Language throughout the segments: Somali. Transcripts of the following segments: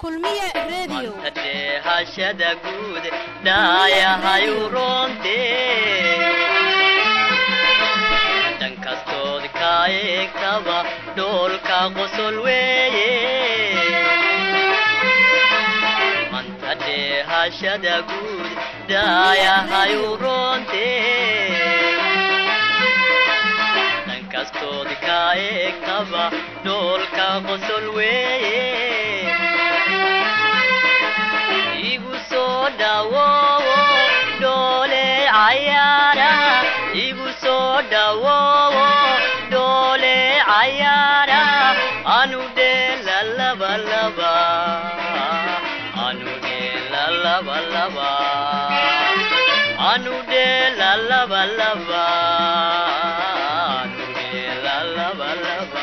kulmiye radio hashada guud dhaayahayu roonte dhan kastood kaa eegtaba dhoolka qosol weeye manta dheehashada guud dhaayahayu roonte dhan kastood kaa eegtaba dhoolka qosol weeye igu soo dhawoowo dhoole cayaara igu soo dhawoowo dhoole cayaara anu dheela laba laba anu dheela laba laba anu dheela laba laba anu dheela laba laba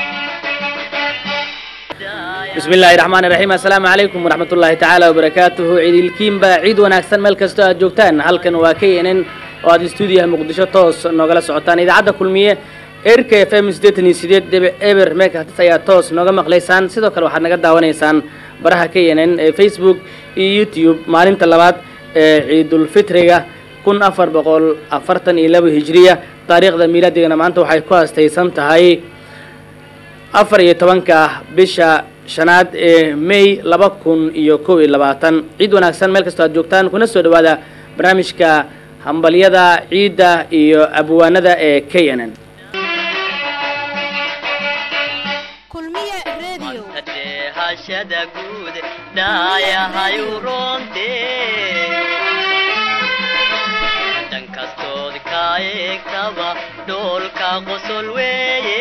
bismi illaahi raxmaan iraxiim assalaamu calaykum waraxmat ullaahi tacaala wabarakaatuhu ciidilkiinba ciid wanaagsan meel kastoo aad joogtaan halkan waa k n n oo aad stuudiyaha muqdisho toos noogala socotaan idaacadda kulmiye erka f m siddeetan iyo sideed dhibic eber meekatis ayaa toos nooga maqlaysaan sidoo kale waxaad naga daawanaysaan baraha k n n ee facebook iyo youtube maalinta labaad ee ciidulfitriga kun afar boqol afartan iyo laba hijiriya taariikhda miilaadigana maanta waxay ku haastaysan tahay afar iyo tobanka bisha shanaad ee may laba kun iyo kow iyo labaatan ciid wanaagsan meel kastoo aad joogtaan kuna soo dhawaada barnaamijka hambalyada ciidda iyo abwaanada ee k n n kulmiye radio hashada guud dhaayahayu roonte dhan kastood kaa eegtaba dhoolka qosol weeye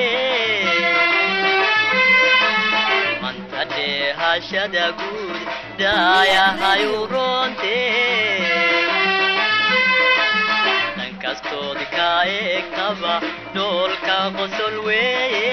manta dheehashada guud dhaayahayu roonte dhan kastood kaa eegtaba dhoolka qosol weeye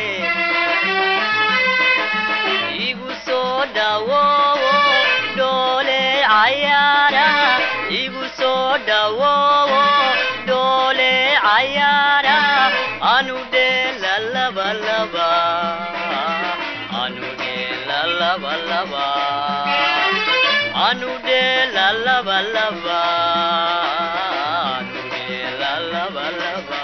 igu soo dhawoowo dhoole cayaara igu soo dhawoowo dhoole cayaara anu dheela laba laba anu dheela laba laba anu dheela laba laba anu dheela laba laba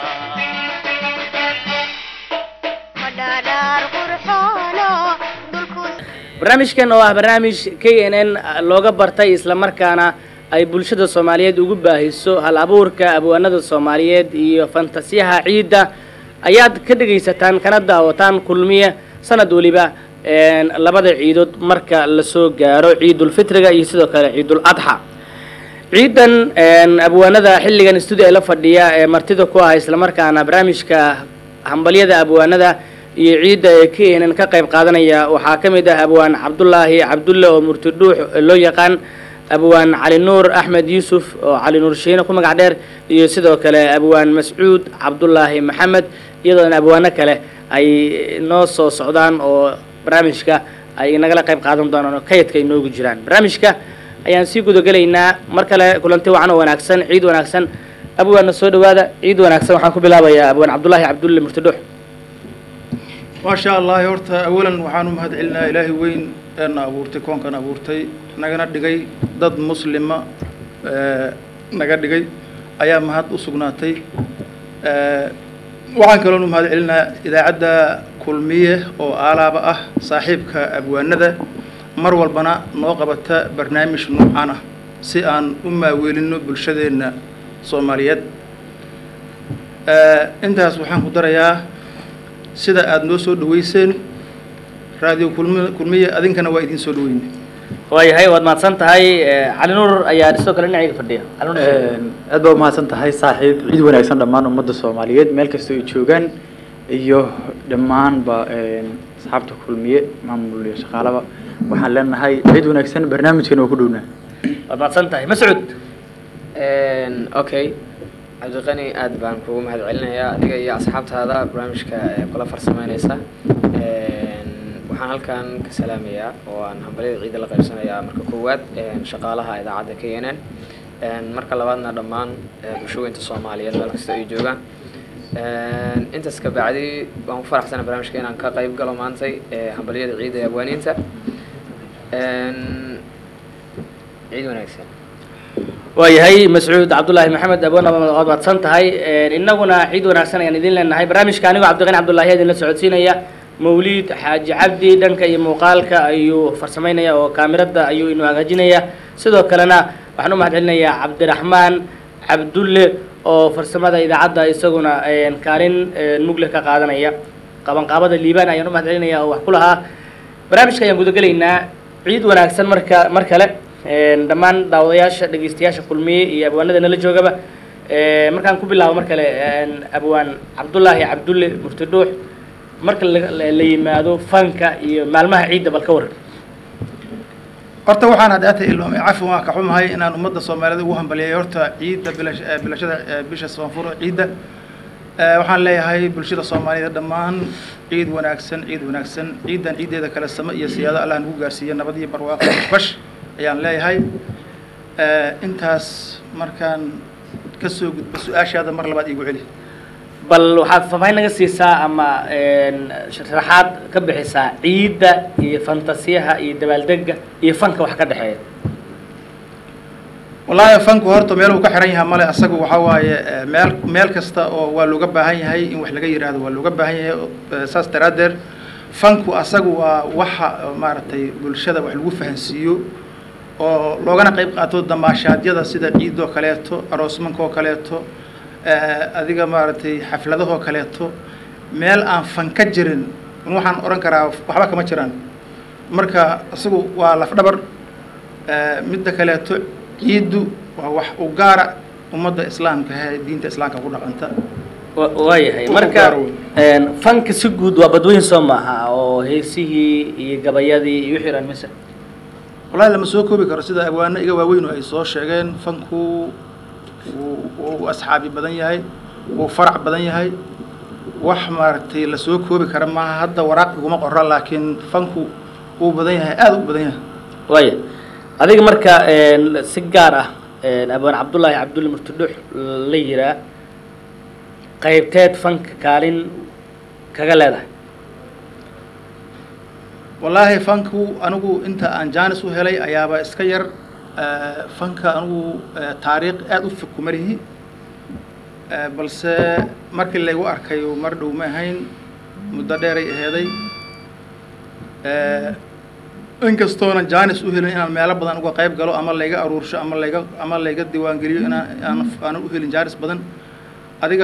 madhaadhaar qurxoono dhulku barnaamijkan oo ah barnaamij k n n looga bartay islamarkaana ay bulshada soomaaliyeed ugu baahiso hal abuurka abwaanada soomaaliyeed iyo fantasiyaha ciidda ayaad ka dhegaysataan kana daawataan kulmiye sanad weliba labada ciidood marka lasoo gaaro ciidulfitriga iyo sidoo kale ciidul adxa ciidan abwaanada xilligan studio ee la fadhiya ee martida ku ah islamarkaana barnaamijka hambalyada abwaanada iyo ciidda ee k n n ka qayb qaadanaya waxaa ka mid ah abwaan cabdulaahi cabdulle oo murtidhuux loo yaqaan abwaan cali nuur axmed yuusuf oo cali nuur shiine ku magac dheer iyo sidoo kale abwaan mascuud cabdulaahi maxamed iyadoona abwaano kale ay noo soo socdaan oo barnaamijka ay nagala qayb qaadan doonaan oo kayadka ay noogu jiraan barnaamijka ayaan sii gudagelaynaa mar kale kulanti wacan oo wanaagsan ciid wanaagsan abwaanna soo dhawaada ciid wanaagsan waxaan ku bilaabayaa abwaan cabdulaahi cabdulle murtidhuux maasha allahi horta awalan waxaan u mahad celinaa ilaahay weyn eena abuurtay koonkan abuurtay nagana dhigay dad muslima naga dhigay ayaa mahad u sugnaatay waxaan kaloon u mahad celinaa idaacadda kulmiye oo aalaaba ah saaxiibka abwaanada mar walbana noo qabata barnaamij nuucan ah si aan u maaweelino bulshadeenna soomaaliyeed intaas waxaan ku darayaa sida aada noo soo dhaweyseen raadiyo kulmi kulmiye adinkana waa idiin soo dhaweyne waayahay waad mahadsan tahay cali nuur ayaa sidoo kale dhinacayga fadhiya cali nuur aad baa umahadsan tahay saaxiib ciid wanaagsan dhammaan ummadda soomaaliyeed meel kastoo ay joogaan iyo dhammaanba asxaabta kulmiye maamul iyo shaqaalaba waxaan leenahay ciid wanaagsan barnaamijkan oo ku dhownaa waad mahadsan tahay mascuud okay cabdiqani aad baan kugu mahad celinayaa adiga iyo asxaabtaada barnaamijka ee kula farsameyneysa waxaan halkan ka salaamayaa oo aan hambalyada ciidda la qaybsanayaa marka koowaad shaqaalaha idaacadda k n n marka labaadna dhammaan bulshooyinta soomaaliyeed meel kasta ay joogaan intaas ka bacdi waan ku faraxsana barnaamijka inaan ka qayb galo maantay hambalyada ciidda ee abwaaniinta ciid wanaagsan waayahay mascuud cabdullaahi maxamed abona waad mahadsan tahay innaguna ciid wanaagsan ayaan idin leenahay barnaamijka anigoo cabdiqani cabdullaahi idinla socodsiinaya mawliid xaaji cabdi dhanka iyo muuqaalka ayuu farsamaynaya oo kaamirada ayuu inu hagaajinaya sidoo kalena waxaan u mahad celinayaa cabdiraxmaan cabdulle oo farsamada idaacadda isaguna kaalin mugle ka qaadanaya qabanqaabada liibaan ayaan u mahad celinaya oo wax ku lahaa barnaamijka ayaan gudagelaynaa ciid wanaagsan marka mar kale dhammaan daawadayaasha dhegeystayaasha kulmiye iyo abwaanada nala joogaba markaan ku bilaabo mar kale abwaan cabdullaahi cabdulle mufti dhuux marka la yimaado fanka iyo maalmaha ciidda bal ka waran horta waxaan haddaata ilmaamay cafi waan ka xumahay inaan ummadda soomaalida ugu hambaliyay horta ciidda bilash bilashada bisha soonfur ciidda waxaan leeyahay bulshada soomaaliyeed dhammaan ciid wanaagsan ciid wanaagsan ciiddan ciiddeeda kale samo iyo siyaado allah nagu gaarsiiya nabad iyo barwaaqo bash ayaan leeyahay intaas markaan kasoo gudbo su-aashaada mar labaad iigu celi bal waxaad faahfaahin naga siisaa ama sharaxaad ka bixisaa ciidda iyo fantasiyaha iyo dabaaldega iyo fanka wax ka dhexeeya wallaahi fanku horta meel uu ka xiran yahay male asagu waxaa waaye meel meel kasta oo waa looga baahan yahay in wax laga yidhaahdo waa looga baahan yahay saas daraaddeed fanku asagu waa waxa maaragtay bulshada wax lagu fahansiiyo oo loogana qayb qaato damaashaadyada sida ciidoo kaleeto aroosmankoo kaleeto adiga maaragtay xafladahoo kaleeto meel aan fan ka jirin waxaan odhan karaa waxba kama jiraan marka isagu waa lafdhabar midda kaleeto ciiddu waa wax u gaara ummadda islaamka he diinta islaamka ku dhaqanta waayahay marka fanka si guud waa badweyn soo maaha oo heesihii iyo gabayadii iyo wixii dhan mise wallahi lama soo koobi karo sida abwaano iga waaweyn oo ay soo sheegeen fanku wuu asxaabi badan yahay wuu farac badan yahay wax maaragtay lasoo koobi kara maaha hadda waraaq iguma qora laakiin fanku wuu badan yahay aada u badan yahay waaya adiga marka si gaar ah abaan cabdullaahi cabdulle murtidhux la yiraa qaybteed fanka kaalin kaga leedahay wallaahi fanku anigu inta aan jaanis u helay ayaaba iska yar fanka anigu taariikh aada u fog kuma lihi balse markii laygu arkay mar dhow ma ahayn muddo dheeray aheeday inkastoonan jaanis u helin inaan meelo badan uga qayb galo ama layga aruursho ama layga ama layga diiwaangeliyo inaan aan aanan u helin jaanis badan adiga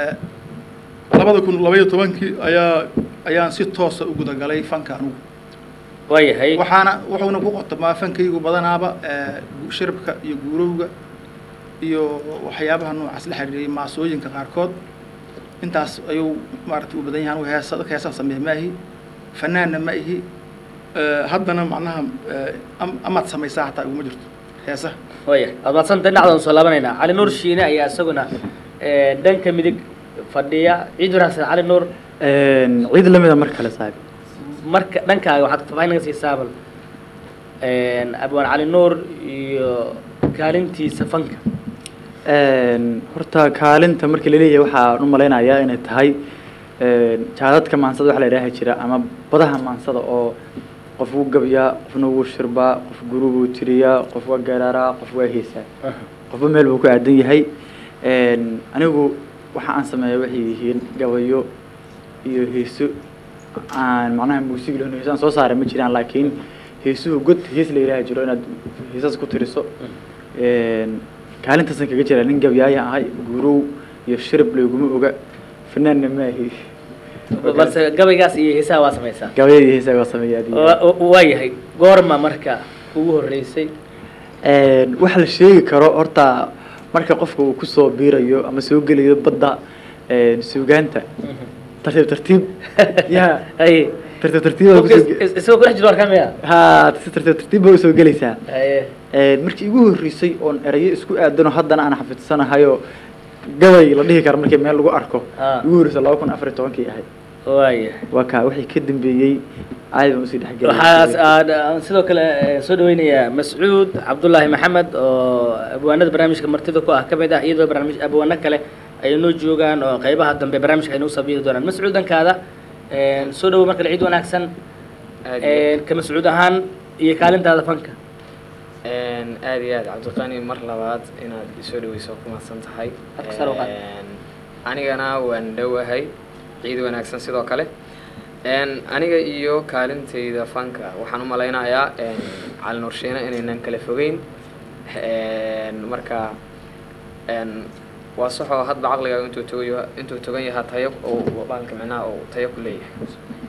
labada kun labaiyo tobankii ayaa ayaan si toosa u gudagalay fanka anigu waayahay waxaana wuxuuna ku qotomaa fankaygu badanaaba shirabka iyo guurowga iyo waxyaabaha noocaas la xiriiriyay maasooyinka qaarkood intaas ayuu maaragtay u badan yahay anigu heesa dadka heesaha sameeya ma ihi fanaanna ma ihi haddana macnaha amaad samaysaa hataa iguma jirto heesaha waayahay waad madsanta dhinacdan soo laabanaynaa cali nuur shiine ayaa isaguna dhanka midig fadhiya ciid wanaagsan cali nuur ciid lamida mar kale saaib marka dhankaaga waxaad faahfaahin naga siisaa bal abwaan cali nuur iyo kaalintiisa fanka horta kaalinta markii laleeyahay waxaan u malaynayaa inay tahay jaadadka maansada waxa la idhaahi jira ama badaha maansada oo qof wuu gabiyaa qofna wuu shirbaa qof guru buu tiriyaa qof waa garaaraa qof waa heesaa qofba meel buu ku aadan yahay anigu waxa aan sameeya waxay yihiin gabayo iyo heeso aan macnaha muusig lahn heesaan soo saaray ma jiraan laakiin heesuhu god hees la yidhaahi jiro inaad heesaas ku tiriso kaalintaasan kaga jira nin gabyaayan ahay gurow iyo shirib layguma oga fanaanna maahi balse gabaygaas iyo heesaha waa samaysaa gabayada iyo heesaha waa sameeyaa waayahay goorma marka ugu horreysay waxa la sheegi karo horta marka qofka uu kusoo biirayo ama soo gelayo badda suugaanta tartiib tartiib ya haye tartiib tartiib baa kusoo ge- isagoo kudhex jiro warka miya ha si tartiib tartiib baa usoo gelaysaa haye markii igu horreysay oon erayo isku aadano haddana aan xafidsanahayo gabay la dhihi karo markii meel lagu arko Ah. igu horreysay laba kun afar iyo tobankii ahayd waayahay waa kaa wixii ka dambeeyey caadi baan usii waxaas dhexgelay aad aan sidoo kale eh, soo dhaweynayaa mascuud cabdullaahi maxamed oo abwaanada barnaamijka martida ku ah ka mid ah iyadoo barnaamij abwaano kale ay noo joogaan oo qaybaha dambe barnaamijka ay noo sabiiri doonaan mascuud dhankaada soo dhawow markale ciid wanaagsan aad iyo ka mascuud ahaan iyo kaalintaada fanka Een, aad iyo aad cabdiqani mar labaad inaad isoo dhaweyso ku mahadsan tahay Hadka sare u qaad. Een, anigana waan dhowahay ciid wanaagsan sidoo kale Een, aniga iyo kaalintayda fanka waxaan u malaynayaa een, cali nurshiina inaynan kala fogeyn Een, marka een, waa saxoo hadba caqligaaga intuu togan yaha intuu togan yahaa tayo oo baalka micnaha uu tayo ku leeyahay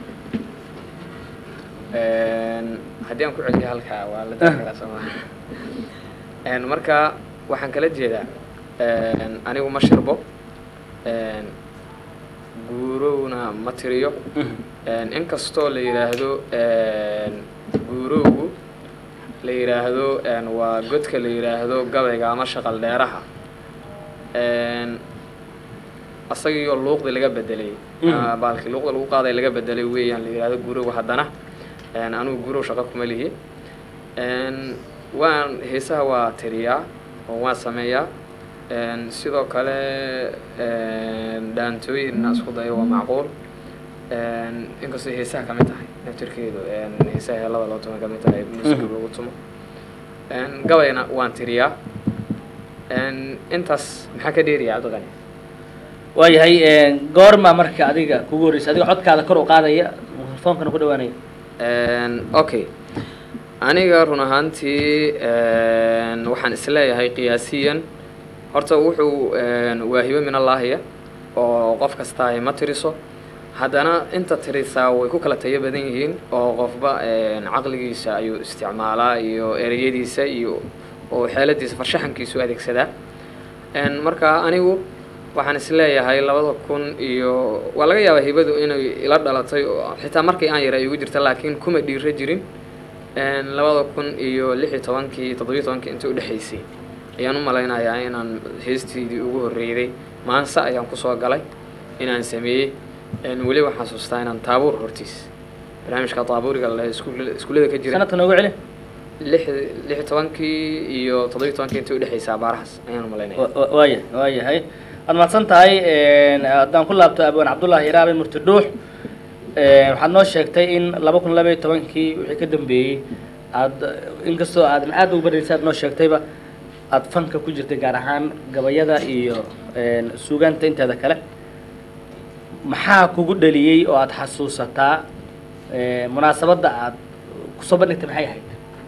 Een, haddii aan ku celiyo halkaa waa la dari karaa sooma Een, marka waxaan kala jeedaa een, anigu ma shirbo een, guurowna ma tiriyo Een, inkastoo la yidhaahdo een, guurowgu la yidhaahdo een, waa godka la yidhaahdo gabayga ama shaqal dheeraha Een, asagiyo luuqdi laga bedelay Mhm. ama baalkii luuqda lagu qaaday laga bedelay weeyaan la yidhaahdo guurowga haddana Een, anigu guurow shaqo kuma lihi Een, waan heesaha waa tiriyaa oo waan sameeyaa Een, sidoo kale een, dhaantooyinna isku dayo waa macquul Een, inkastoo heesaha ka mid tahay naftirkeedu een, heesaha heelada loo tumo ka mid tahay musiga lagu tumo Een, gabayna waan tiriyaa Een, intaas maxaa ka dheeriya cabdiqani waayahay een, goorma marka adiga kugu horreysay adiga codkaada kor u qaadaya mikrofoonkana ku dhawaanaya Een, okay aniga run ahaantii een, waxaan isleeyahay qiyaasiyan horta wuxuu een, waa hibo min allaahiya oo qof kastaahi ma tiriso haddana inta tirisaa way ku kala tayo badan yihiin oo qofba een, caqligiisa ayuu isticmaalaa iyo ereyadiisa iyo oo xeeladiisa farshaxankiisu adeegsadaa Een, marka anigu waxaan isleeyahay labada kun iyo waa laga yaabaa hibadu inay ila dhalatay oo xitaa markii aan yara igu jirta laakiin kuma dhiira jirin Een, labada kun iyo lix iyo tobankii toddobiyo tobankii intii udhexaysay ayaan u malaynayaa inaan heestiidii ugu horreeyday maanse ayaan kusoo galay inaan sameeyey Een, weli waxaan xasuustaa inaan taabuur hortiis barnaamijka taabuuriga la iskuul- iskuullada ka jira sanadka noogu celi lix lix iyo tobankii iyo toddobiyo tobankii intii udhexaysaa baarahaas ayaan u malaynaya Wa- wa- waaya waayahay waad mahadsan tahay een, haddaan ku laabto abwaan cabdullaahi iraabe murti dhuux een, waxaad noo sheegtay in laba kun laba iyo tobankii wixii ka dambeeyey aad inkastoo aad aad ugu baraysay aad noo sheegtayba aad fanka ku jirtay gaar ahaan gabayada iyo een, suugaanta inteeda kale maxaa kugu dhaliyey oo aad xasuusataa een, munaasabadda aad kusoo bandhigtay maxay ahayd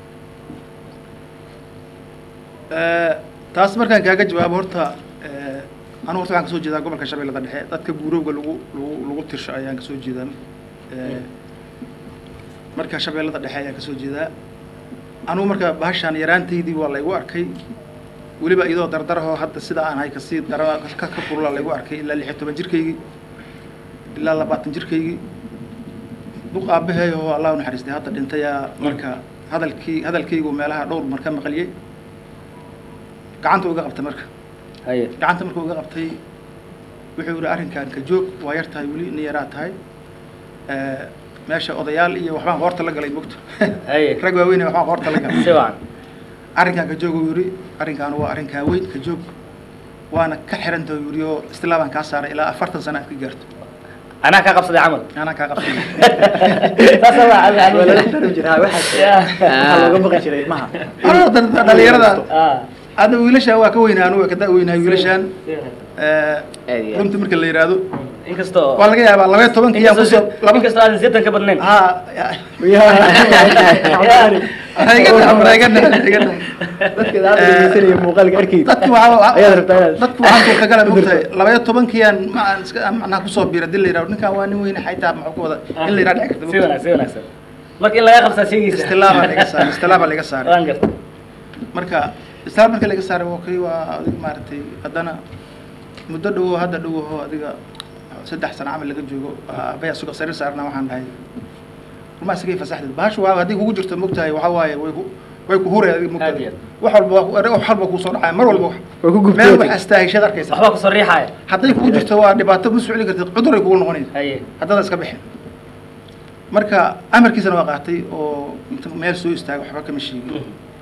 taas markaan kaaga jawaabo horta eh, anigu horta waxaan kasoo jeedaa gobolka shabeellada dhexe dadka guurowga lagu lagu lagu tirsho ayaan kasoo jeedaa Eh, marka shabeellada dhexe ayaan kasoo jeedaa anigu marka bahashaan yaraantaydii waa laygu arkay weliba iyadoo dardarahoo hadda sida aan hay kasii dara ka ka kulula laygu arkay ilaa lix iyo toban jirkaygii ilaa labaatan jirkaygii duq aabaheey oo allah u naxariistay hadda dhintayaa marka hadalkii hadalkaygu meelaha dhowr mar ka maqliyey gacanta uga qabtay marka haye gacanta markuu uga qabtay wuxuu yihi arrinkan ka joog waa yar tahay weli nin yaraa tahay Eh, meesha odayaal iyo waxbaan qoorta la galay mogto haye rag waaweyn waxbaan qoorta la galay si wacan arrinkan ka joog uu yidhi arrinkan waa arrinkaa weyn ka joog waana ka xiranta uu yidhi oo istilaabaan kaa saaray ilaa afartan sana aad ka gaarto anaa kaa qabsaday camal anaa kaa qabsay saasa waa waa lala cabdi darin jiraa waxaa waxaa looga baqi jiray ilmaha Anoo dad- dhalinyarada ah hadda wiilashaan waa ka weynaa anugu waa ka da weynahay wiilashaan Eh, Aad iyo aad. runtii marka la yidhaahdo inkastoo waa laga yaabaa labaiyo tobankii yaan kusoo laba inkastoo aadan sidan ka badnayn ha dadka aad dhegeysanaya muuqaalka arkayda dadku waxaa ayaad rabtaa inaad dadku waxaan suurtagala mogtahay labaiyo tobankiyaan ma aan iska aan macnaha kusoo biira dil la yidhahdo ninkan waa nin weyne xaytaa maxuu ka wada in la yidhahdo dhici karta si wanaagsan si wanaagsan marka in laga qabsaa sheegaysa istilaabaa laga saaray istilaabaa laga saaray waan garta marka istilaab marka laga saaray waa kii waa adig maaragtay haddana muddo dhowo hadda dhowaho adiga saddex sano camal laga joogo abaya suga sariir saarna waxaan dhahay rumaa isigay fasaxdeed bahashu waa haddii kugu jirto mogtahay waxaa waaye way ku way ku huray adiga Aad iyo mogtahay wax walba waa ku- wax walba kuusoo dhacaya mar walba wax Way ku gubtay. meel wax astaahishad arkaysa waxbaa kusoo riixaaya hadday kugu jirto waa dhibaato ma socli kartid cuduray kugu noqonaysa haye haddada iska bixin marka amarkiisana waa qaatay oo inta meel soo istaagay waxba kama sheegin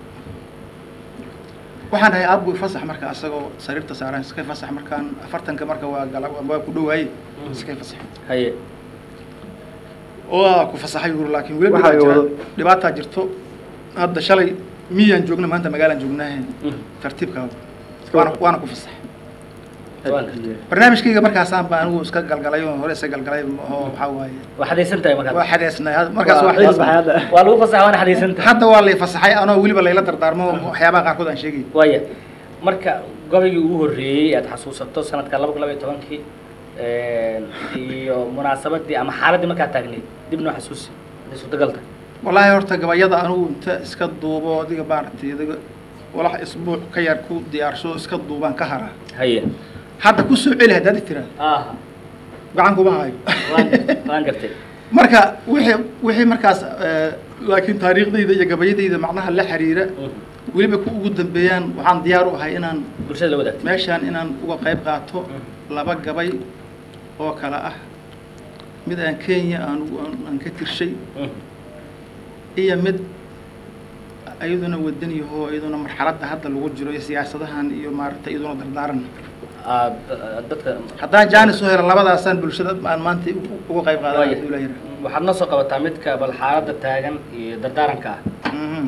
waxaan dhahay aabbu fasax marka asagoo sariirta saaran iskay fasax markaan afartanka marka waa gala waa ku dhawaaye iskay fasax haye waa ku fasaxay yuri laakiin weli Waxa dhibaa ay jira wado- dhibaataa jirto hadda shalay miyaan joogna maanta magaalaan joognaahe tartiibkaa waana waana ku fasax barnaamijkayga markaasaan baa anigu iska galgalay oo hore iska galgalay oo waxaa waaye waa xadaysan tahay markaad waa xadeesnay markaas waa waa xadeesnay waa lagu fasaxa waana xadaysan tahay hadda waa lay fasaxay anoo weliba layla dardaarmo waxyaabaha qaarkood aan sheegay waaya marka gobaygii ugu horreeyey aad xasuusato sanadka laba kun laba iyo tobankii iyo munaasabadii ama xaaladdii markaa taagneyd dib noo xasuusi haday suurtagal tahay wallaahi horta gabayada anigu inta iska duubo adiga maaragtay adiga walax isbuuc ka yar ku diyaarsho iska duubaan ka haraa haye hadda ku soo celi haddaad tiraad aha gacan kuma hayo waan waan gartay marka wixii wixii markaas eh, laakiin taariikhdayda iyo gabayadayda macnaha la xiriira weliba ku ugu dambeeyaan waxaan diyaar u ahay inaan bulshada la wadaagtay meeshaan inaan uga qayb qaato laba gabay oo kale ah mid aan kenya aan ugu- aan- aan ka tirshay iyo mid iyaduna wadan yaho iyaduna marxaladda hadda lagu jiro iyo siyaasadahan iyo maaragtay iyaduna dardaaran aad dadka haddaan jaanis u helo labadaasaan bulshada aan maanta u- uga qayb qaadan waaya hadduu ilaahay yidhaahdo. waxaad noo soo qabataa midka bal xaaladda taagan iyo dardaaranka ah Mhm.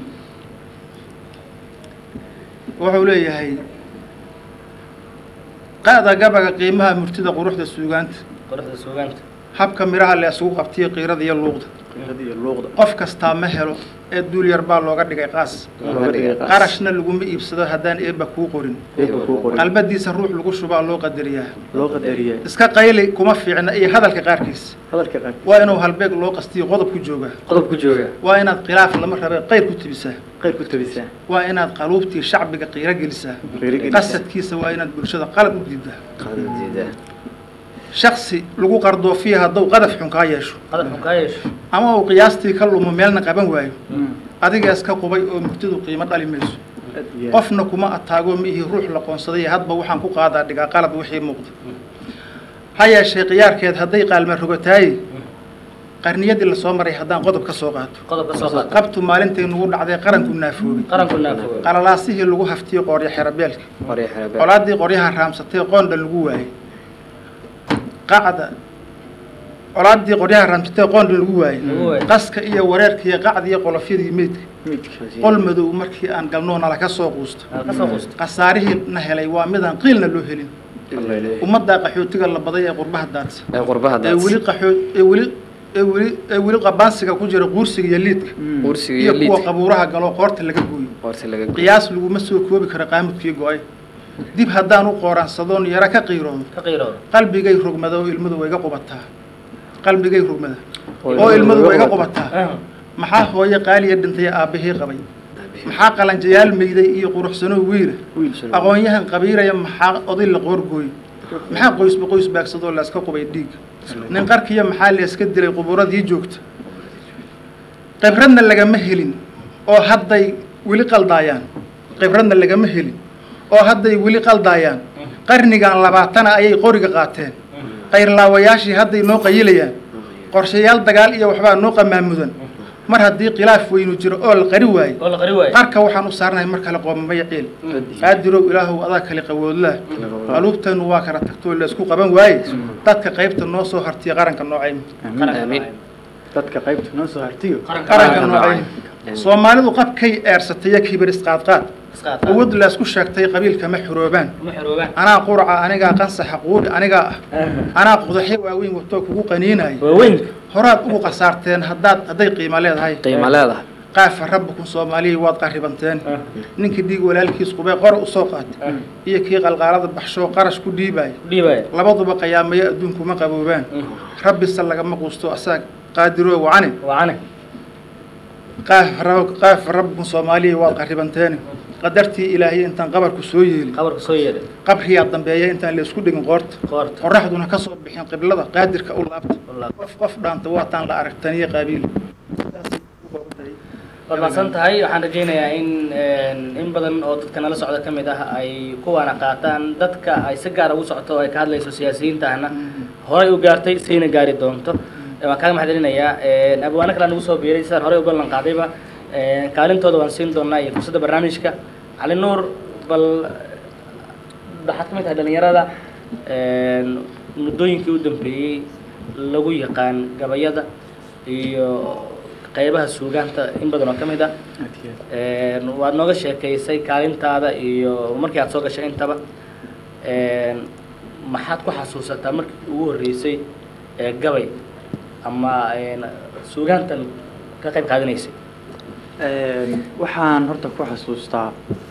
wuxuu leeyahay qaada gabaga qiimaha murtida quruxda suugaanta quruxda suugaanta habka midhaha la isugu qabtiyo qiirada iyo luuqda iyo luuqda qof kastaa ma helo ee duul yar baa looga dhigay qaas looga dhigay qaas. qarashna laguma iibsado haddaan eebba kuu qorin Eebba kuu qorin. qalbadiisa ruux lagu shubaa loo qadariyaa loo qadariyaa iska qayli kuma fiicna iyo hadalka qaarkiis hadalka qaar waa inuu halbeeg loo qastiyo qodob ku joogaa qodob ku jooga waa inaad khilaaf lama rabe qayr ku tibisaa qayr ku tabisaa waa inaad qaluubtii shacbiga qiiro gelisaa Qiiro gelisaa. qasadkiisa waa inaad bulshada qalad u diidaa shaksi lagu qardoofiya hadduu qadaf xun kaa yeesho qadaf xun kaa yeesho ama uu qiyaastii ka lumo meelna qaban waayo adiga iska qubay oo murtidu qiimo dhali mayso qofna kuma ataago miihi ruux la qoonsaday hadba waxaan ku qaadaa dhigaa qalad wixii muuqda ha yeeshee khiyaarkeed hadday qaalma rogataaye qarniyadii lasoo maray haddaan qodob ka soo qaato qodob ka soo qaata qabtu maalintay nugu dhacday qaranku naafoobay qaranku naafooga qalalaasihii lagu haftiyey qooryo xerabeelka colaadii qoryaha raamsatay qoondha lagu waayey qacda colaadii qoryaha raamsatay qoondha lagu waayey Lagu waayey. qaska iyo wareerka iyo qacda iyo qolofyadii meydka midka qol madow markii aan galnoo nala ka soo quusto aad ka soo quusta khasaarihii na helay waa midaan qiilna loo helin ummaddaa qaxootiga la baday ee qurbaha daadsa ee qurbaha ee weli qaxoo ee weli ee weli ee weli qabaansiga ku jira quursiga iyo liidka kursiga iyo iyo kuwa liidka qabuuraha galoo qoorta laga gooyo qoorta laga gooyo. qiyaas laguma soo koobi karo qaamudkii go-ay dib haddaan u qooraansadoon yaro ka qiiroodo ka qiirooda qalbigay rogmada oo ilmadu wayga qubataa qalbigay rogmada oo ilmadu wayga qubataa maxaa hooye qaaliya dhintay aabbahii qabay maxaa qalanjayaal meyday iyo quruxsanoo wiila aqoon-yahan qabiiraya maxaa oday la qoorgooy maxaa qoysba qoys baagsadoo layska qubay dhiig nin qarkiya maxaa layska dilay qubuuradii joogta khibradna lagama helin oo hadday weli qaldaayaan khibradna lagama helin oo hadday weli qaldaayaan qarnigan labaatana ayay qoriga qaateen qayrlaawayaashii hadday noo qayilayaan qorshayaal dagaal iyo waxbaa noo qamaamudan mar haddii khilaaf weynu jiro oo la qari waayo oo la qari waayo qarka waxaan u saarnahay mar kale qoomamaya ciil qaadirow ilaahow adaa kale qawoodlaa qaluubtanu waa kala tagtoo la isku qaban waaye dadka qaybta noo soo hartiya qaranka noocayma Amiin. dadka qaybta noo soo hartiyo qaranka Qaranka noocayma noocayma. soomaalidu qabkay eersatay iyo kibir isqaadqaad isqaata quwad laysku sheegtay qabiilkama xuroobaan kuma xiroobaan anaa quraca anigaa qansaxa quudhi anigaa ah anaa qudaxyo waaweyn watoo kugu qaniinaya waaweyn horaad ugu qasaarteen haddaad hadday qiimo leedahay qiimo leedahay qaafa rabbikum soomaaliya waad qaribanteen ninkii dhiig walaalkiis qubay qora usoo qaatay iyo kii qalqaalada baxshoo qarash ku dhiibaya dhiibaya labaduba qayaamayo adduunkuma qaboobaan rabbise lagama quusto asaga qaadiroo wacane wacane qaafa rab- qaafa rabbikum soomaaliya waad qaribanteeni qadartii ilaahiy intaan qabarku soo yeeli qabarka soo yeedhay qabriyaa dambeeya intaan laysku dhigin qoorta qoorta qoraxduna ka soo bixin qiblada qaadirka u laabta Wallaahi. qof qof dhaanta waataan la aragtaniyo qaabiil waad mahadsan tahay waxaan rajaynayaa in in badan oo dadka nala socda ka mid ah ay kuwaana qaataan dadka ay si gaara ugu socoto oo ay ka hadlayso siyaasiyiintahna horay u gaartay sayna gaari doonto waan kaaga mahad celinayaa abwaano kale nagu soo biiray sidaan horey u ballan qaadayba kaalintooda waan siin doonaa iyo fursadda barnaamijka cali nuur bal waxaad ka mid tahay dhalinyarada muddooyinkii u dambeeyey lagu yaqaan gabayada iyo qeybaha suugaanta in badan oo ka mid ah Een, waad nooga sheekaysay kaalintaada iyo markii aad soo gashay intaba Een, maxaad ku xasuusataa markii ugu horreysay ee gabay ama een, suugaantan ka qayb qaadanaysay waxaan horta ku xasuustaa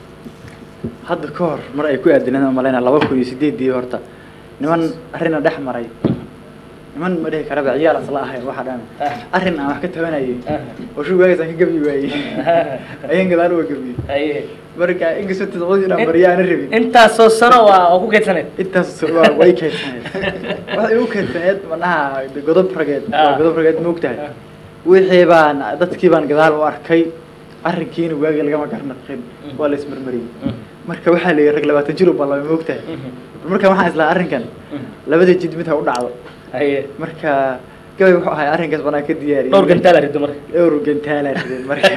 hadda ka hor mar ay ku aadineen malayna laba kun iyo sideedii horta niman arrina dhex maray niman ma dhihi karaba ciyaal asla ahayn waxa dhan arrin aan wax ka tabanayay oo shugaagaas aan ka gabi waayey ayaan gadaal uga gabiyey Aye. marka inkastoo todobadii inaan mariya aanan rabin intaasoo sano waa oo ku keydsaneed intaas waa way keydsaneed waxay u keydsaneed manaha godob rageed Ah. waa godob rageed ma ogtahay wixii baan dadkii baan gadaal u arkay arrinkiina waagi lagama garnaqin waa la ismarmariyey marka waxaa la yidhi rag labaatan jir u ballama ma ogtahay marka waxaan islaa arrinkan labada jid mid ha u dhacdo Aye. marka gabay wuxuu ahay arrinkaas banaan ka diyaariyey dhowr gantaal arido marka dhowr gantaala rideen marka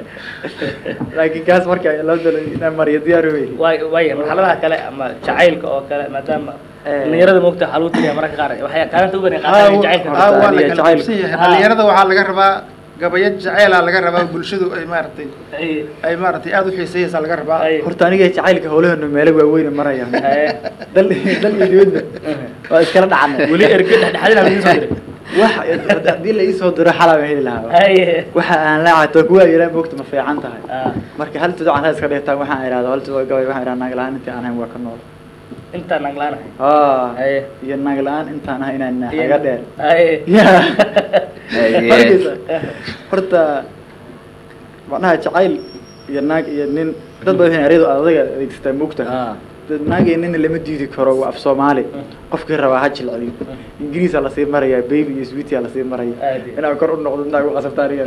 laakiin kaas marka labada inaan mariyo diyaar wey waay waaya marxaladaha kale ama jacaylka oo kale maadaama Eh. dhalinyarada moogta waxaa lagu tiriyaa mararka qaar waxay kaalinta u bani aa qaataan jacaylka waa la Iyo kala jacayl. qabsan yahay Ah. dhalinyarada waxaa laga rabaa gabayo jaceela laga rabaa bulshadu ay maaragtay Aye. ay maaragtay aada u xiiseeyeysaa laga rabaa Aye. horta aniga jacaylka howlaheenu meelo waaweyn marayaan Aye. dal dal iyo dibadba waa iskala dhacanay weli erge dhexdhexaadina lagu soo diray wax haddii la iisoo diro xalaa baan heli lahaa Aye. waxa aan laacato kuwa yaraa moogta ma fiican tahay Ah. marka hal tudo aan iska dhigtaan waxaan idhahda hal tudo gabay waxaan idhahda naag la-aan intii aan ahayn waa ka nool intaan naglaanahay ah Aye. iyo naag la-aan intaan ahay inaan naga dheer Aye. ya Aye. Markaysa, horta macnaha jacayl iyo naag iyo nin dad badan ereyadu adaga adeegsataa moogta Ah. dad naag iyo nin lama diidi karo waa af soomaali qofkii rabaa ha jilciyo ingiriisa lasii marayaa baby iyo sweetia lasii maraya Aad iyo. inaan kor u noqdo intaa ku qasabta aniga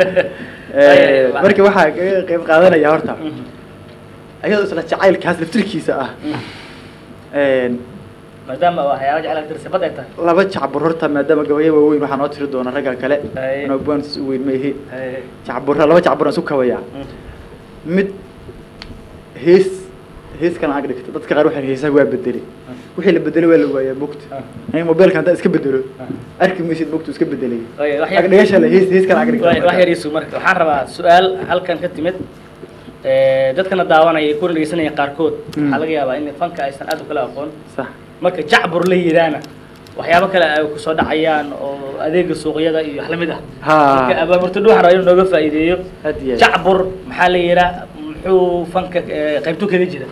Aye. marka waxaa kaga qayb qaadanaya horta ayadoo isla jacaylkaas laftirkiisa ah Een, maadaama waxyaaba jecel tirsabad ay tahay laba jacbur horta maadaama gabayo waaweyn waxaa noo tiri doona ragga kale Aye. inoo buwaansis u weyn ma ihi Aye. jacbura laba jacbur aan isu kabayaa mid hees hees kana ag dhigta dadka qaar waxay heesaha waa bedelay wixii la bedelay waa la waayaa bogta aniga mobilka haddaan iska bedelo arki maysid bogtu iska bedelay Waaya, wax yar- ag dhigasha le hees hees kana ag Waay, wax yar dhigta isu marka waxaan rabaa su-aal halkan ka timid Eh, dadkana daawanaya kuna dhegeysanaya qaarkood Mm. waxaa laga yaabaa in fanka aysan aad u kala aqoon sax marka jacbur la yidhaana waxyaabo kale ay kusoo dhacayaan oo adeega suuqyada iyo wax lamid ah Ha. marka abaamurto dhuuxan raba inuu nooga faa'iideeyo had iyo jacbur maxaa la yidhaa muxuu fanka eh, qaybtu kaga jira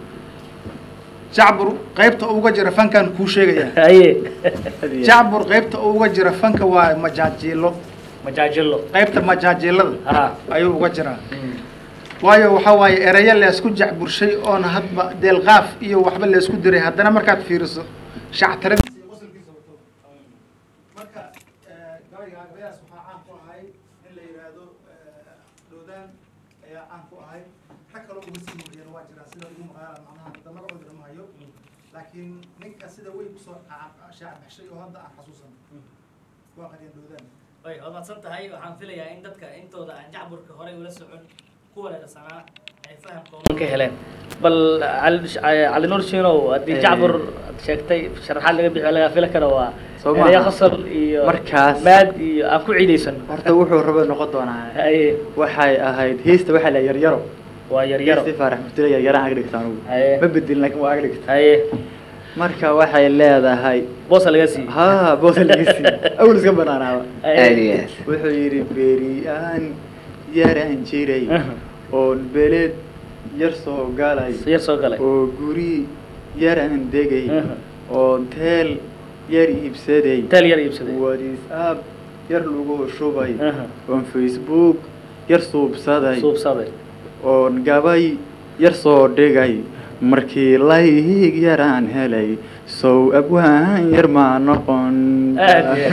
jacbur qaybta uga jira fankan kuu sheegaya haye had iyo jacbur qaybta uga jira fanka waa majaajiilo majaajilo qaybta majaajiilada ha ayuu uga jiraa waayo waxaa waaye erayo leesku jacburshay oona hadba deelqaaf iyo waxba leesku diray haddana markaad fiiriso shactaradiisa iyo qosolkiisa wato marka gabayga gabayaas waxaa caan ku ahay in la yidhaahdo dhoodaan ayaa caan ku ahay rag kaloo uga sii horreeyana waa jiraa sida ugu maqaala macnaha hadda magacooda lama hayo laakiin ninka sida weyn kusoo shaacbaxshay oo hadda aan xasuusan waa qaryan dhoodaan way waad mahadsan tahay waxaan filayaa in dadka intooda aan jacburka horey ula socon kuwa leerasanaa ay fahamkooda ka heleen bal cali cali nuur shiinow haddii Eh. jacbur aad sheegtay sharaxaad laga bixi laga fila karo waa Soo ereyo maaha. qosol iyo Markaas- maad iyo aan ku ciidaysano horta wuxuu rabo noqon doonaa haye waxay ahayd heesta waxaa la yaryaro waa yaryaro heestii faarax murtila yaryaraan ag dhigta anugu Haye. ma bedelin laakiin waa ag dhigta haye marka waxay leedahay boosa laga siiyey ha boosa laga siiyey awl iska banaanaaba Haye. aad iyo aad wuxuu yidhi beriyaan yaraan jiray Aha. oon beled yar soo galay yar soo galay oo guri yaraan degay Aha. oon teel yar iibsaday teel yar iibsaday whatsapp yar lagu shubay Aha. oon facebook yar suubsaday suubsaday oon gabay yar soo dhigay markii layhig yaraan helay sow abwaan yar maa noqon aad iyo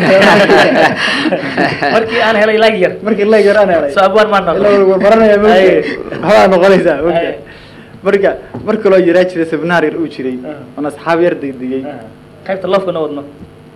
markii aan helay lag yar markii layg yaraan helay soo abwaan maa noqon ila warbaranaya Aye. waxbaa noqonaysaa Aye. mogta marka mar kaloo yaraa jiray seminaar yar uu jiray Aha. oon asxaab yar degdegay Aha. qaybta loofka noo wadno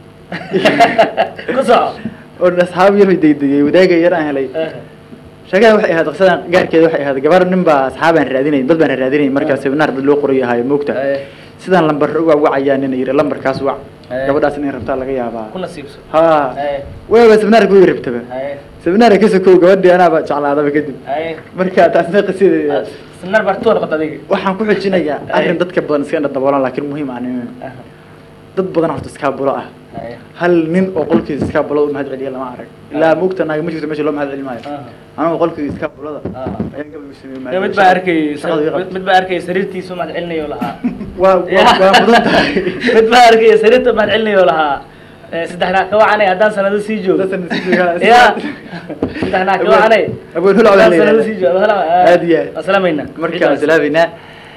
ku soco oon asxaab yar degdegay wadaaga yar aan helay Aha. sheekada waxay ahayd qisadan gaarkeeda waxay ahayd gabar nin baa asxaabaan raadinay dad baan raadinay markaa Ah. seminar dad loo qorayo ahayo moogta Aye. sidaan lambar uga wacayaa nin yiri lambarkaas wac Haye. gabadhaas inay rabtaa laga yaabaa ku nasiibso ha Haye. waaba seminaarka way rabtaba haye seminaarka ka sokow gabadhii anaaba jeclaadaba kadib haye marka taasna qisideeda sinar bartuu noqota adiga waxaan ku xojinayaa arrin dadka badan iska indha daboolan laakiin muhiim aan ahayn. Aha. dad badan horta iskaabulo ah haye hal nin oo qolkiisa iskaabulada mahad celiya lama arag ilaa maogta naaga ma jirto meesha loo mahad celi maayo Aha. anigu qolkiisa iskaabulada Aha. ayaan gabadh u sameeyey mahad Dee mid celi. baa arkay Shaqada ii mid- qabtay. mid baa arkay sariirtiisu mahad celinayo lahaa waa waa- waa mudan tahay mid baa arkay sariirta mahad celinayo lahaa Eh, saddexnaa ka wacanay haddaan sanado sii joogo Dadkan sii joogaa. ya saddexnaa ka wacanay Abeen hulac haddaan baa la sanado yidhahdaa. sii joogo Aad iyo aad. asalaamayna markaan salaaminaa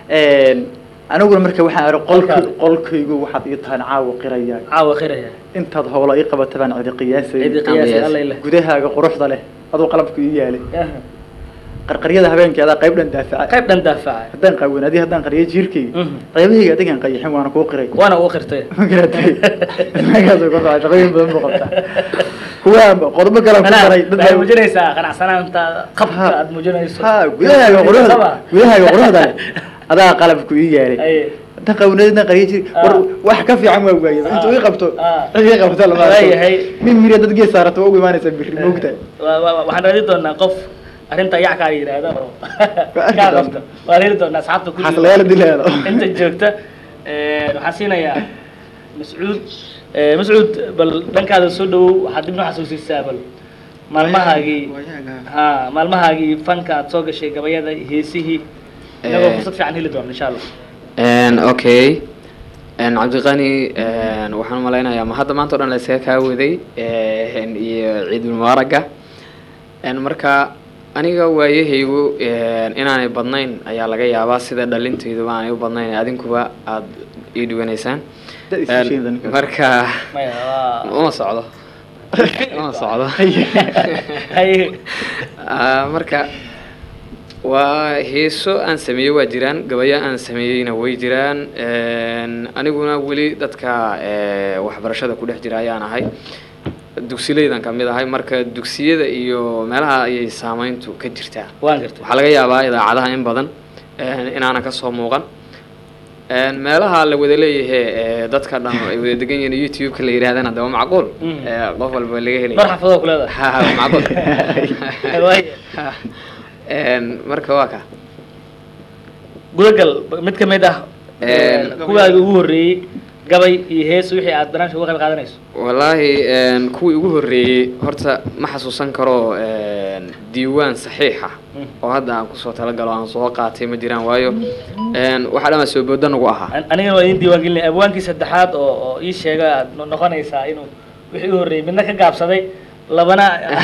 aniguna marka waxaan ari qolk Qolkaada. qolkaygu waxaad ii tahan caawa qiraya caawa khiraya intaad howla ii qabata baan cidi qiyaasay cidi qiyaasay alla ileh gudahaaga quruxda leh aduu qalabku ii yaalay qarqaryada habeenkii adaa qayb dhan daafaca qayb dhan daafacay haddaan qaawan adi haddaan qariyo jiirkayga Mhm. qaybahayga adigaan qayaxin waana kuu qiray waana uu qirtay magaas ku socda shaqooyin badan buu qabtaa kuwa qodobo kale ku daray dad waxay baa- muujinaysaa qanacsanaanta qabka Ha. aad muujinayso ha gudahaaga quruxda Qaba. gudahaaga quruxda leh adaa qalabku ii yaalay Aye. inta qawneedna qariyo jir war Ah. wax ka fiican waa waayay intuu ii qabto Ah. cid ii qabto lama arko. Waayahay. min miriya dad gees saarata waa ugu imaanaysa birri moogtahay Wa- wa- waxaan raadi doonaa qof arrinta yac kaa yidhaahda oo arki kaa doonaa. qabta waan heli doonaa asxaabta kulli xaslayaal dileeda inta joogta Eh, waxaan siinayaa mascuud Eh, mascuud bal dhankaada soo dhawow waxaad dib noo xasuusisaa bal maalmahaagii ha maalmahaagii fanka aad soo gashay gabayada heesihii inagoo Eh. fursad fiican heli doona insha allah Een, okay Een, cabdiqani een, waxaan malaynayaa ma hadda maanta o dhan la iskaga kaa waday een, iyo ciidul mubaaraga Een, marka aniga waayahaygu een, inaanay badnayn ayaa laga yaabaa sida dhalintayduba aanay u badnayn adinkuba aad ii dhawanaysaan Dad is Een, heshiin ninkaas. marka maya waa uma socdo uma socdo haye Ah, marka waa heeso aan sameeyey waa jiraan gabayo aan sameeyeyna way jiraan Een, aniguna weli dadka eh, waxbarashada ku dhex jira ayaan ahay dugsileydan ka mid ahay marka dugsiyada iyo meelaha ayay saameyntu ka jirtaa waan gartay waxaa laga yaabaa idaacadaha in badan een, inaanan kasoo muuqan Een, meelaha la wada leeyahay ee, dadka dhan ay wada degan yihiin youtube-ka la yidhahdana de waa macquul Mm. Ee, qof walba laga helaya dhowr xafadood ku leedahay Ha, ha, waa macquul Waaya. Een, marka waa ka gudagal mid ka mid ah Een, kuwaagi ugu horreeyey gabay iyo hees wixii aad barnaamijka uga qayb qaadanayso wallaahi een, kuwii ugu horreeyey horta ma xasuusan karo een, diiwaan saxiixa oo hadda aan kusoo talagalo aan soo qaatay ma jiraan waayo een, waxaa dhan soo booda nagu ahaa An- anigana waa idin diiwaan gelinay abwaankii saddexaad oo oo ii sheega aad no- noqonaysaa inuu wixii u horreeyey midna ka gaabsaday labana